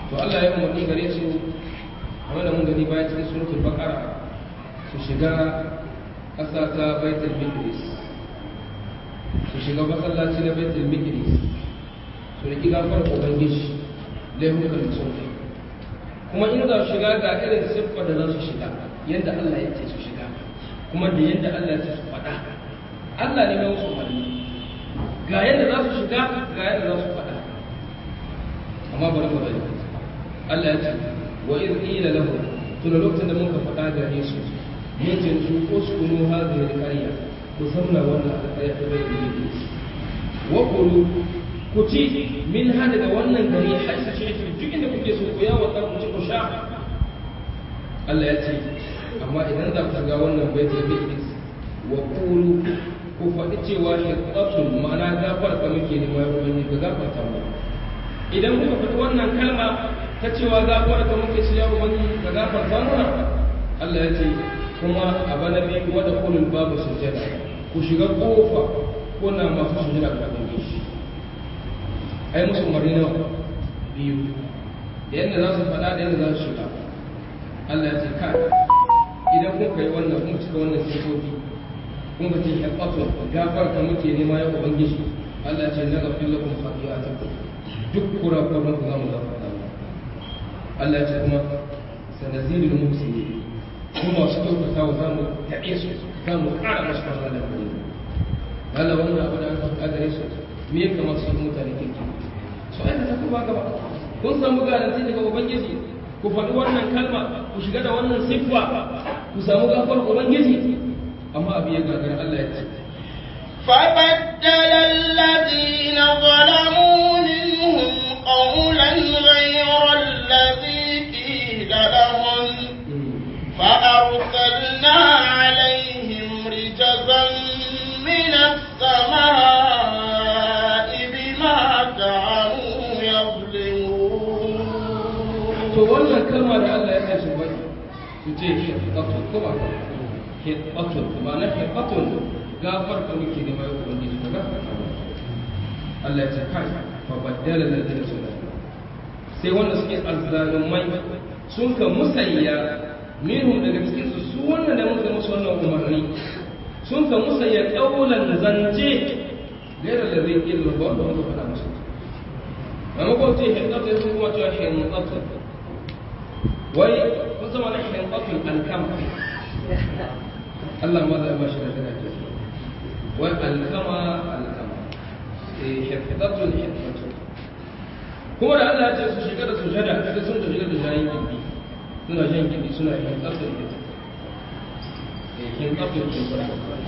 to Allah ya umarni gare su kamar da mun gani bayan cikin suratul baqara su shiga ƙasa ta baitul maqdis su shiga masallaci na baitul maqdis su riki gafar ubangiji laifukan da sun kai kuma in za su shiga ga irin siffa da za su shiga yadda Allah ya ce su shiga kuma da yadda Allah ya ce su faɗa Allah ne mai wasu umarni ga yadda za su shiga ga yadda za su faɗa amma bari mu bari Allah ya ce wa iz qila lahu tun lokacin da muka faɗa ga Yesu mun ce su uskunu hadhihi al-qarya ku zauna wannan alƙarya ta bai da wa qulu ku ci min ha daga wannan gari har su ce duk inda kuke so ku yawo ta ku ci ku sha Allah ya ce amma idan za ku ga wannan baitul maqdis wa qulu ku faɗi cewa hiqatun ma'ana gafar ka muke nema ya ubangiji ka gafarta mu idan kuka faɗi wannan kalma ta cewa gafar ka muke ci ya ubangiji ka gafarta mu Allah ya ce kuma a bana biyu wada kulul babu sujada ku shiga kofa kuna masu sujada ga ubangiji ai musu umarni nawa biyu da yadda za su faɗa da yadda za su shiga Allah ya ce kai idan kun kai wannan kun cika wannan sifofi kun ka ce haƙƙatu gafar ka muke nema ya ubangiji Allah ya ce na gafin lakum khati'atakum duk kurakuran ku za mu gafarta mu Allah ya ce kuma sanazilul muhsinin kuma masu kyautata wa za mu taɓe su za mu ƙara masu fara da kuma Allah wannan abu da aka faɗa gare su me ya kamata su mutane kirki su aikata ko ba gaba kun samu garanti daga ubangiji ku faɗi wannan kalma ku shiga da wannan siffa ku samu gafar ubangiji amma abu ya gagara Allah ya ce فبدل الذين ظلموا منهم قولا غير الذي قيل لهم فأرسلنا عليهم رجزا من السماء بما كانوا to يظلمون wannan kalma da Allah ya kai su bai su ce hiqatun kuma hiqatun ba na hiqatun gafar ka muke da mai ubangiji ka gafar ka Allah ya ce kai fa baddala ladina sulaiman sai wanda suke azzalumai sun ka musayya minhum daga cikin su su wannan da muka musu wannan umarni sun ka musayya kaulan zance gaira da zai ilmu ba wanda muka faɗa musu maimakon ce hiqatun sun kuma cewa hiqatun wai kun zama na hinkafin alkama Allah ma zai bashi da daraja wai alkama alkama eh hinkafin hinkafin kuma da Allah ya ce su shiga da su shada sai sun shiga da shayin gindi suna shan gindi suna hinkafin hinkafin eh hinkafin hinkafin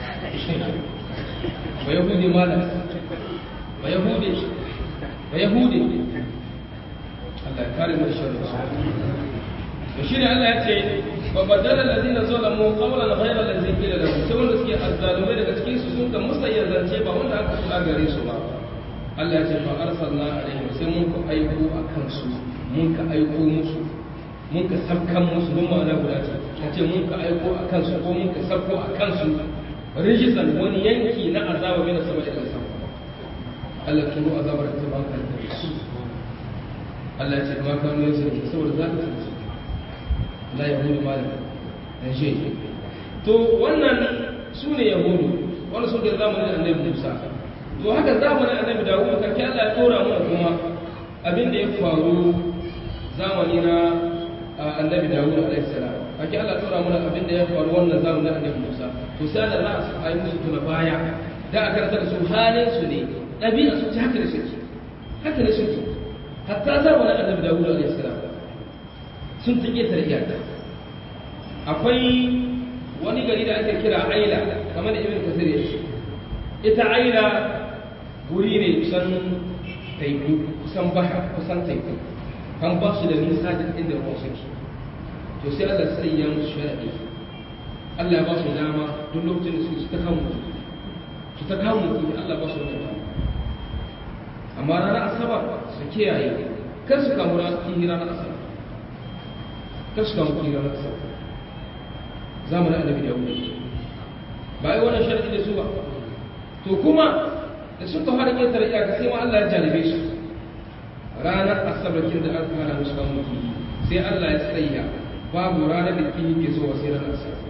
ba yahudi malam ba yahudi ba yahudi Allah ya kare mu da sharri to shine Allah ya ce fa badala alladhina zalamu qawlan ghayra alladhi qila lahum sai wanda suke azzalumai daga cikin su sun ka musayya zance ba wanda aka faɗa gare su ba Allah ya ce fa arsalna alaihim sai mun ka aiko akan su mun ka aiko musu mun ka sabkan musu don ma'ana guda ce ya ce mun ka aiko akan su ko mun ka sabko akan su rijisan wani yanki na azaba mai sama da kansa Allah ya turo azabar da ta banka da su Allah ya ce ma kanu yanzu saboda za ka tsanci la yahudu malam dan shi to wannan su ne yahudu wanda sun da zamanin annabi Musa to haka zamanin annabi Dawud karki Allah ya tora mu kuma abin da ya faru zamani na annabi Dawud alaihi salam karki Allah ya tora mu abin da ya faru wannan zamanin annabi Musa to sai da za a yi musu tuna baya da aka rasa su halin su ne ɗabi'a su ta haka da suke haka da suke hatta zamanin annabi Dawud alaihi salam sun ta ƙetare iyaka akwai wani gari da ake kira aila kamar da ibn kasir ya ce ita aila guri ne kusan taiku kusan baha kusan taiku kan ba su da nisa da inda ruwan suke to sai Allah sai ya musu sharadi Allah ya ba su dama duk lokacin da su ta kamu su ta kamu Allah ba su dama amma ranar asabar su kiyaye kar su kamu ranar asabar kar su kamu ranar asabar zamanin annabi da wuri ba yi wannan sharadi da su ba to kuma da suka fara ƙetare iyaka sai ma Allah ya jarabe su ranar asabar kin da aka hana musu kamun kihi sai Allah ya tsaya babu ranar da kihi ke zuwa sai ranar asabar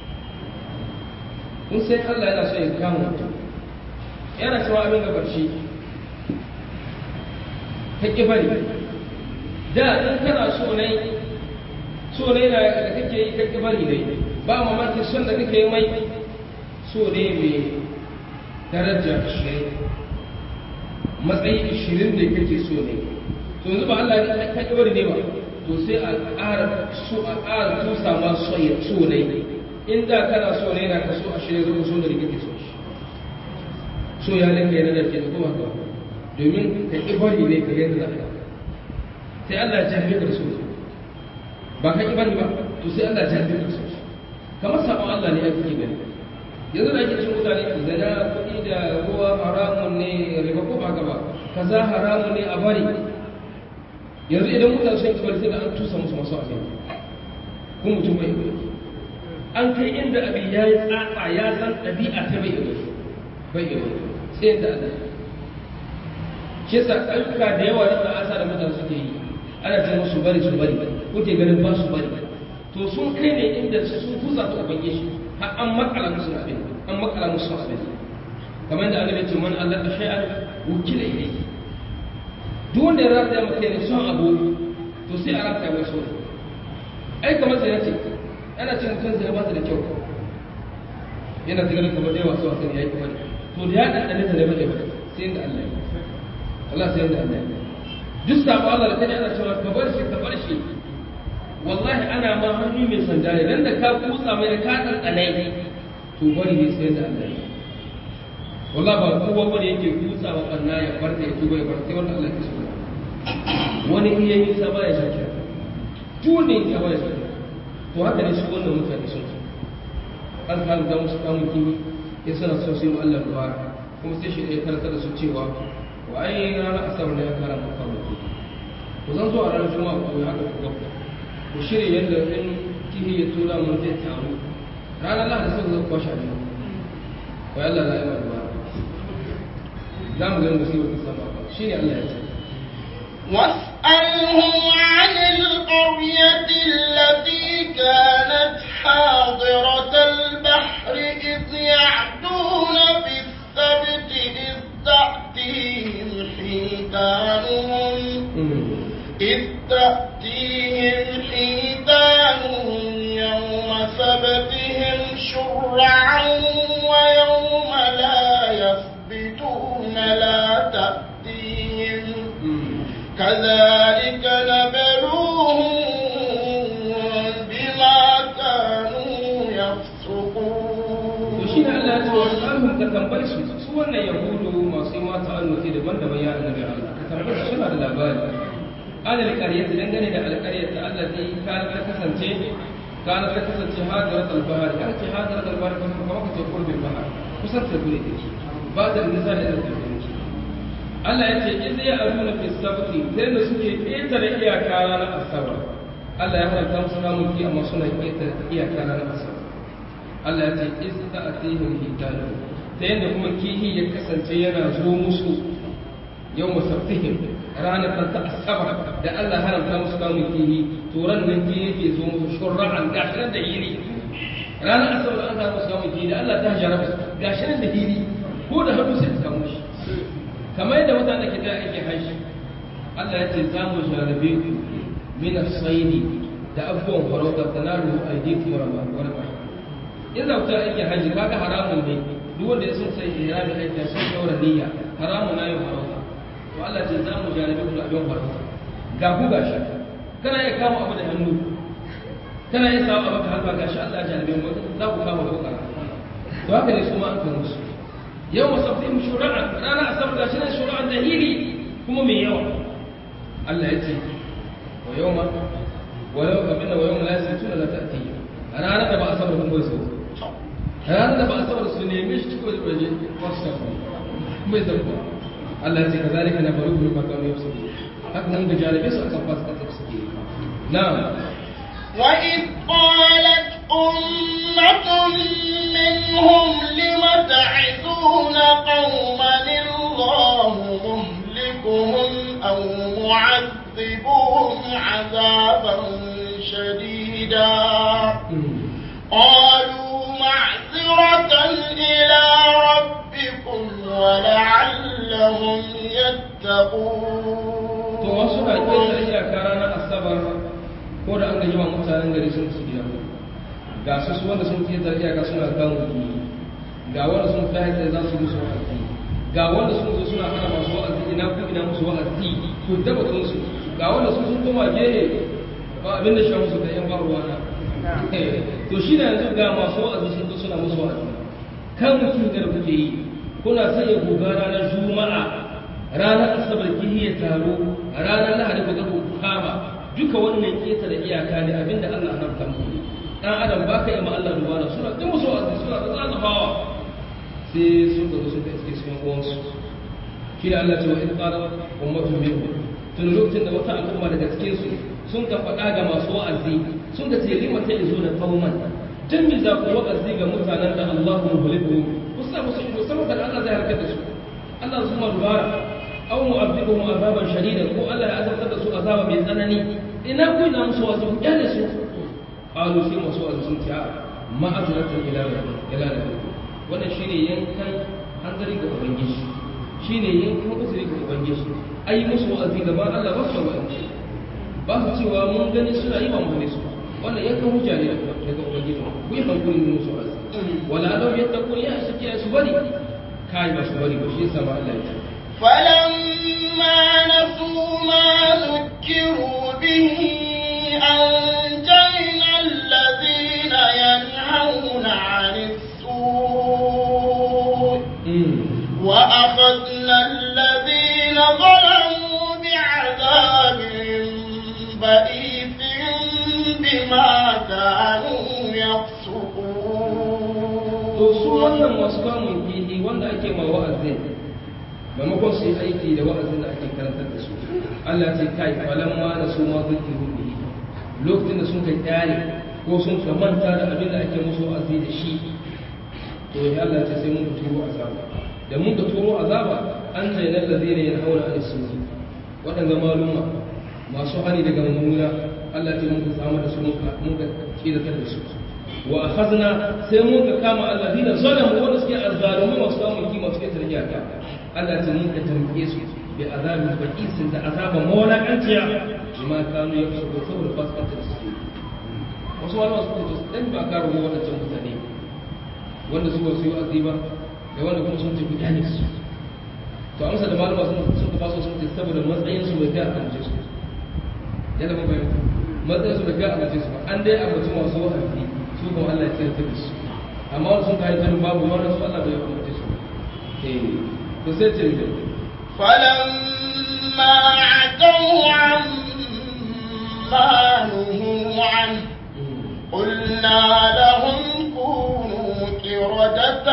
kun sai Allah yana so ya kama mutum yana cewa abin da barci ta ƙi bari da in kana so ne so ne na da kake yi ta ƙi bari ne ba mamaki son da kake yi mai so ne mai daraja ashirin matsayi ashirin da kake so ne to yanzu ba Allah ya ta ƙi bari ne ba to sai a ƙara so a ƙara tusa ma so ne in da kana so ne na kaso ashirin zama so da kake so shi so ya linka yana da ke da kuma ka domin ka ƙi bari ne ka yadda za sai Allah ya jami ka so ba ka ƙi bari ba to sai Allah ya jami ka so kamar sabon Allah ne ya fi gani yanzu da ake cin mutane zana kuɗi da ruwa haramun ne riba ko ba gaba kaza haramun ne a bari yanzu idan mutane sun kibar sai da an tusa musu masu abin kun mutum bai an kai inda abin ya yi tsatsa ya san ɗabi'a ta bai iya bai iya sai yadda Allah shi yasa ayyuka da yawa da asa da mutane suke yi ana ce musu bari su bari kuke ganin ba su bari to sun kai ne inda sun tusa ta ubange shi har an makala musu abin an makala musu abin kamar da annabi ce man Allah shay'an wukila ilayhi duk wanda ya rataya maka ne son abu to sai a rataya mai so ai kamar sai yace ana cin kan sai ba ta da kyau yana tsigarin kamar da yawa su wasan yayi kamar to da ya ɗanɗane ta da bane ba sai inda Allah ya Allah sai inda Allah ya duk sabo Allah da kaje ana cewa ka bar shi ka bar shi wallahi ana ma hannu mai sanda ne dan da ka kutsa mai da ka ɗanɗane to bari ne sai inda Allah ya wallahi ba kowa bane yake kutsa wa kanna ya farta ya tuba ya farta wanda Allah ya so wani iya yi sa ba ya shakka tune ya ba ya shakka to haka ne su wannan mutane sun an karanta musu kamun kimi ya suna so sai Allah ruwa kuma sai shi ɗaya karanta da su cewa wa ai ranar asabar da ya kara maka kamun kimi ku zan zo a ranar juma'a ku ya haka kuwa ku shirya yadda in kihi ya tura mun zai taru ranar lahadi sai zan kwashe abin wa Allah la ilaha illa za mu gani musibar ta sama ba shi ne Allah ya ce واسألهم عن القرية التي كانت حاضرة البحر إذ يعدون في السبت إذ تأتيهم حيتانهم إذ تأتيهم حيتانهم يوم سبتهم شرعا ويوم لا يثبتون لا تأتيهم كذلك نبلوهم بما كانوا يفسقون وشين الله تعالى ka tambaye su su wannan yahudu masu yi mata annuti daban-daban ya annabi Allah ka tambaye su suna da labari alal qaryati dangane da alqaryat allati kana ta kasance kana ta kasance hadirat al-bahr kan ce hadirat al-bahr kuma kuma ka ce qurbin bahr kusan ta gure take ba da nisa da take Allah ya ce in ya aruna fi sabti sai da suke ƙetare iyaka ranar asabar Allah ya haramta musu kamun ki amma suna ƙetare iyaka ranar asabar Allah ya ce iz ta'tihim hitanu ta yadda kuma kihi ya kasance yana zo musu yau musabtihim ranar ta asabar da Allah haramta musu kamun kihi to ran nan kihi yake zo musu shurra'an gashinan da hiri ranar asabar an samu musu kamun kihi da Allah ta jaraba gashinan da hiri ko da hannu sai ta samu shi kamar yadda mutane ke da ake haishi Allah ya ce za mu jarabe ku min as-saydi da abubuwan farauta tanalu aydikum wa rahmatullahi in da wuta ake haji kaga haramun ne duk wanda ya sun sai ihrami aiki sun daura niyya haramun na yin farauta to Allah ce za mu jarabe ku da abin farauta ga ku gashi kana iya kama abu da hannu kana iya samu abu da hannu gashi Allah ya jarabe mu za ku kama ko kara to haka ne su ma an kan musu yau musaffin shura'a rana asabar gashi nan shura'an da hili kuma mai yawa Allah ya ce wa yawma wa yau abin da wa yawma la yasituna la ta'ti ranar da ba asabar kun bai so ranar da ba asabar su neme shi cikin waje wasu bai zarko Allah ya ce kazalika na faru bi makamu yau suke haka nan da jarabe su akan fasu kasar suke na'am وإذ قالت أمة منهم لم تعدون قوما الله مهلكهم أو معذبهم عذابا شديدا قالوا معذرة إلى ربكم ولعلهم to wasu na يتقون ƙetare iyaka ranar asabar ko da an gaji wa mutanen gari sun su gida ga su su wanda sun ƙetare iyaka suna kan wuki ga wanda sun fi haƙƙi za su musu wa'azi ga wanda sun zo suna hana masu wa'azi ina ku ina musu wa'azi to daba su ga wanda sun sun koma gehe ba abin da shi musu da yan ba ruwa na to shi na yanzu ga masu wa'azi sun zo suna musu wa'azi kan mutum da kuke yi kuna sanya goga ranar juma'a ranar asabar kihi ya taro a ranar lahadi ku ga ku kama duka wannan keta da iyaka ne abinda Allah ya haramta muku dan adam baka yi ma Allah dubara suna ta musu wa'azi suna ta zazzafawa sai sun ga sun kai cikin sun uwansu shi da Allah ce wa in qala ummatun minhum tun lokacin da wata al'umma daga cikin su sun ka faɗa ga masu wa'azi sun ka ce lima ta izo da qauman dan me za ku wa'azi ga mutanen da Allahu muhliku ku sa musu ido saboda Allah zai harkar da su Allah su ma dubara aw mu'adhibuhum azaban shadidan ko Allah ya azabtar da su azaba mai tsanani ina ku ina musu wasu ku kyale su qalu sai masu wasu sun ce ma'azratan ila ila rabbikum wannan shine yankan hanzari ga ubangiji shine yankan uzuri ga ubangiji ai musu wa'azi gaban Allah ba su wa'azi ba su cewa mun gani suna yi ba mu ne su wannan yankan hujja ne daga ubangiji ku yi hankali ne musu wa'azi wala law yattaqun ya saki su bari kai ba su bari ba shi yasa ma Allah ya ce فلما نسوا ما ذكروا به أنجينا الذين ينهون عن السوء وأخذنا الذين ظلموا بعذاب بئيس بما كانوا to su يفسقون wannan masu kamun kihi wanda ake ma wa'azin maimakon su yi aiki da wa'azin da ake karantar da su Allah ce kai falan ma da su ma zukiru bihi lokacin da sun kai kyale ko sun ka manta da abin da ake musu wa'azi da shi to ya Allah ce sai mun ka turo azaba da mun ka turo azaba an zai nan da zai ne ya haura an su waɗanda maluma masu hani daga mummuna Allah ce mun ka samu da su mun ka mun ka kidatar da su wa akhadna sai mun ka kama alladina zalamu wanda suke azzalumi masu samun kima suke tarjiya ka Allah ta mun ka tambaye su bi azabin baqisin da azaba mawlaqanciya bima kanu yafsuku saboda fasikanta da suke wasu wani wasu kuma dan ba ka rubo wadancan mutane wanda su wasu yi aziba da wanda kuma sun tafi gane su to amsa da malama sun sun ka faso sun ce saboda matsayin su bai ga amince su yana mun bayyana matsayin su bai ga amince su ba an dai amince masu wa'azi su kuma Allah ya tsirta da su amma wani sun kayi tarin babu wani su Allah bai amince su eh to sai ce ne فلما عتوا عما نهوا عنه قلنا لهم كونوا قردة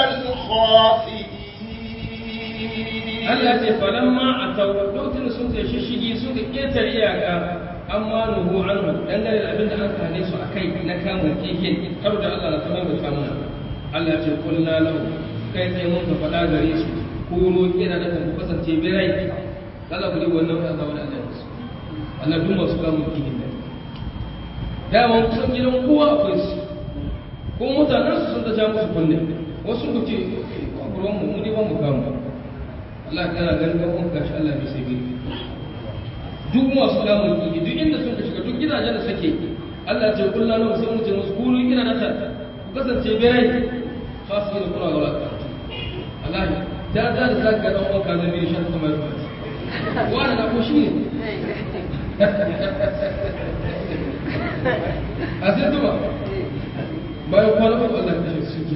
خاسئين Allah ce falamma a tawar lokacin da sun kai shishigi sun ka ƙetare iyaka amma nuhu anhu dangane da abin da an kane su a kai na kamun keke kar da Allah na kamar da kamun Allah ce kulna lahu kai sai mun ka faɗa gare su kuro kira da kan ku kasance birai Allah ku ji wannan wani azaba da Allah ya musu Allah duk masu kamun keke ne dama kusan gidan kowa akwai su ko mutanen su sun ta ja musu kunne wasu ku ce ba ruwan mu mu ne ba mu kamu Allah kana ganin ga kun gashi Allah bai sai gani duk masu damun ki duk inda sun ka shiga duk gidajen da suke Allah ya ce kullu lahu sai mu ce musu kunu kina da ta ku kasance birai khasu ina kuna wala Allah da da da zaka ga dan uwanka zai bi shan kuma ruwa wani na ko shi ne a sai tuma bayan kwana uku Allah ya kashe su ke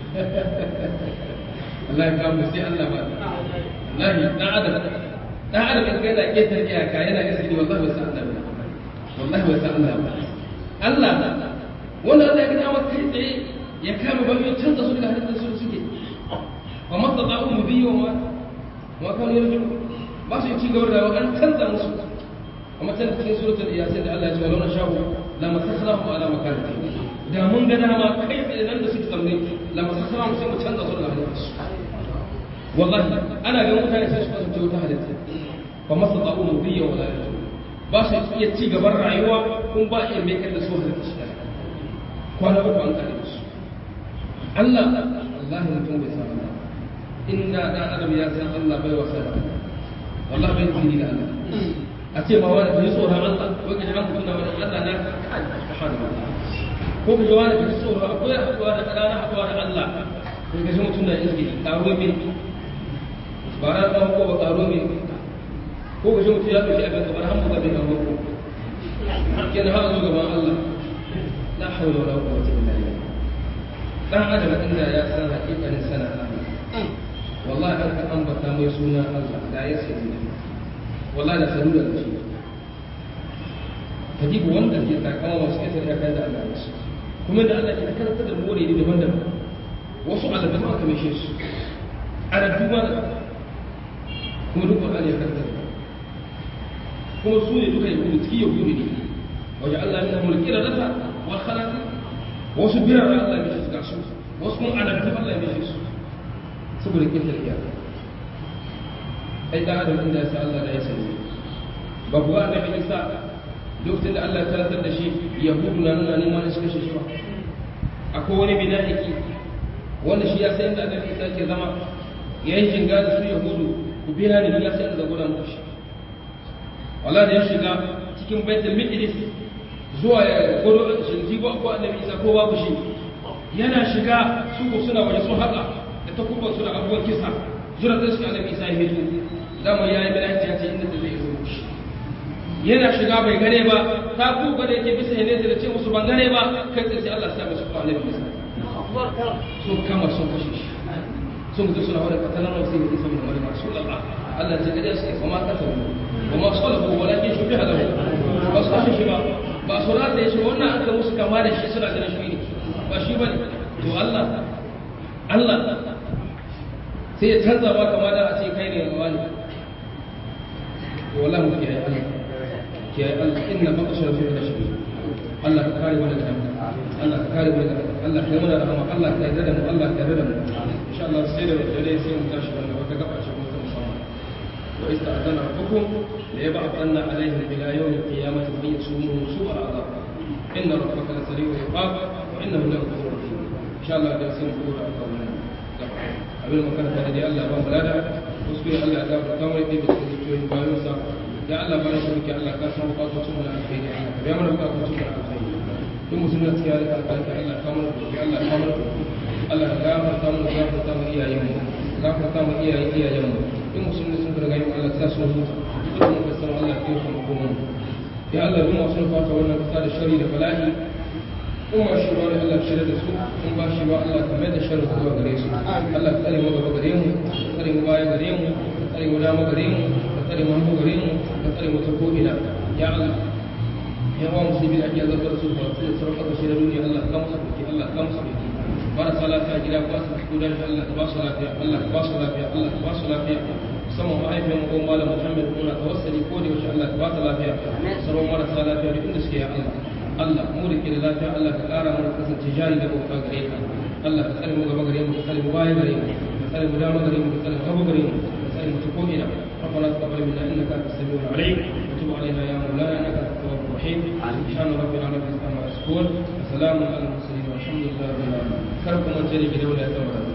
Allah ya kama sai Allah ba wallahi dan adam dan adam in ga yana ketar iyaka yana gaske wallahi wasa Allah ba wallahi wasa Allah ba Allah wanda Allah ya gina maka kai tsaye ya kama ba ya canza su daga halittar su suke wa mastata'u mudiyya wa ma kanu yarju ba su ci gaba da an canza musu amma can cikin suratul yasin da Allah ya ce wa launa sha'u la masakhrahu ala makanati da mun ga dama kai tsaye nan da suke zamne la masakhrahu sai mu canza su daga halittar su wallahi ana ga mutane sai su kasance wata halitta ba masa ta'u mudiyya wala yatu ba su iya ci gaban rayuwa kun ba iya mai da su halitta shi kwana uku an kare su Allah Allah mutum bai san Allah inna dan adam ya san Allah bai wasa da wallahi bai tsiri da Allah a ce ma wani bai tsoron Allah ko kaje an kunna wani Allah na subhanallah ko kaje wani bai tsoron akwai haɗuwa da ƙananan haɗuwa da Allah ko kaje mutum na izgi karo min ba ran ɗan ko ba karo min ko kaje mutum ya ɗauki abin kamar hamu ga bin ko kenan har zo gaban Allah la hawla wala quwwata illa billah dan adam inda ya san hakikanin sana Allah wallahi an ka ambata mai suna Allah da ya sani wallahi da sanu da shi ka ji wanda ke takama masu ƙasar ya kai da Allah ya su kuma da Allah ke karanta da more ne daban-daban wasu alaban aka mishe su arabu ma kuma duk Qur'ani ya karanta kuma su ne duka yahudu ciki yahudu ne wajen Allah ya mulki da rata wa khalaqi wasu birar Allah ya mishe su ga su wasu kuma alabu Allah ya mishe su saboda kintar iyaka ai da adam inda ya sa Allah da ya sani babu wa annabi Isa lokacin da Allah ya karantar da shi yahudu na nuna neman su kashe shi ba akwai wani bida'iki wanda shi ya san inda annabi Isa ke zama ya yi jinga da su yahudu ku biya ni ya san da gudan muku shi wala da ya shiga cikin baitul miqdis zuwa ya gudu shinji ba ko annabi Isa ko babu shi yana shiga su ko suna waje sun haɗa da takubban su da abubuwan kisa zura da suka annabi Isa ya hito dama ya yi bida'iki ya ce inda da zai zo shi yana shiga bai gane ba ta ku gane ke bisa ne da ce musu ban gane ba kai sai Allah ya sa musu kwa annabi Isa sun kama sun kashe shi sun gudu suna wadda katalar wasu yi isa mai masu Allah Allah ta gade su kuma kasa ba ma su lafu walakin shi fi halahu ba su kashe shi ba ba su rata ya shi wannan an ka musu kama da shi suna ganin shi ne ba shi ba ne to Allah Allah sai ya canza ba kama da a ce kai ne yawa ne to wallahi mu kiyaye Allah kiyaye Allah inna baqsha fi al-shaytan Allah ka kare mu daga Allah ka kare mu daga Allah ka yi mana rahama Allah ka yarda da mu Allah ka yarda da mu insha Allah sai da dare sai mu tashi wannan wata gaba ce mun musamman wa ista'adana rabbukum la yab'athanna alaihim ila yawm al-qiyamati fa yasumuhum su'a al-'adab inna rabbaka la sari'ul iqab wa innahu la ghafurur rahim insha Allah da sai mu kora a wannan gaba abin makaranta da dai Allah ba mu lada kuskure Allah ya gafarta mu da cikin bayan sa ya Allah bana shi muke Allah ka san bukatun mu na alkhairi Allah ka biya mana bukatun mu na alkhairi duk musulmi da ya rika alƙalƙi Allah ka mana doki Allah ka mana doki Allah ka gafarta mu gafarta mu iyayen mu gafarta mu iyayen iyayen mu duk musulmi sun riga yin Allah ta sun huta duk mun san Allah ka yi mu kuma ya Allah duk masu fata wannan kasa da shari da bala'i in ba shi ba Allah ka shirya da su in ba shi ba Allah ka mai da sharri zuwa gare su Allah ka tsare mu gaba gare mu ka tsare mu baya gare mu ka tsare mu dama gare mu tsare mu hannu gare mu ka tsare mu ta ko'ina ya Allah ya wa musulmi da ake zartar su ba su da sauran ƙasashe na duniya Allah ka musu ɗauki Allah ka musu ɗauki marasa lafiya gida ba su fito da Allah ka ba su lafiya Allah ka ba su lafiya Allah ka ba su lafiya musamman mahaifiyar mu ko malam Muhammad muna tawassali ko da yaushe Allah ka ba ta lafiya sauran marasa lafiya duk inda suke ya Allah Allah mu da ke da lafiya Allah ka ƙara mana kasance jari da bauta gare ka Allah ka tsare mu gaba gare mu ka tsare mu baya gare mu ka tsare mu dama gare mu ka tsare mu hagu gare mu ka tsare mu ta ko'ina ربنا تقبل منا انك انت السميع العليم وتب علينا يا مولانا انك انت التواب الرحيم سبحان ربنا رب العزه عما يصفون وسلام على المرسلين والحمد لله رب العالمين كركم من جري بدوله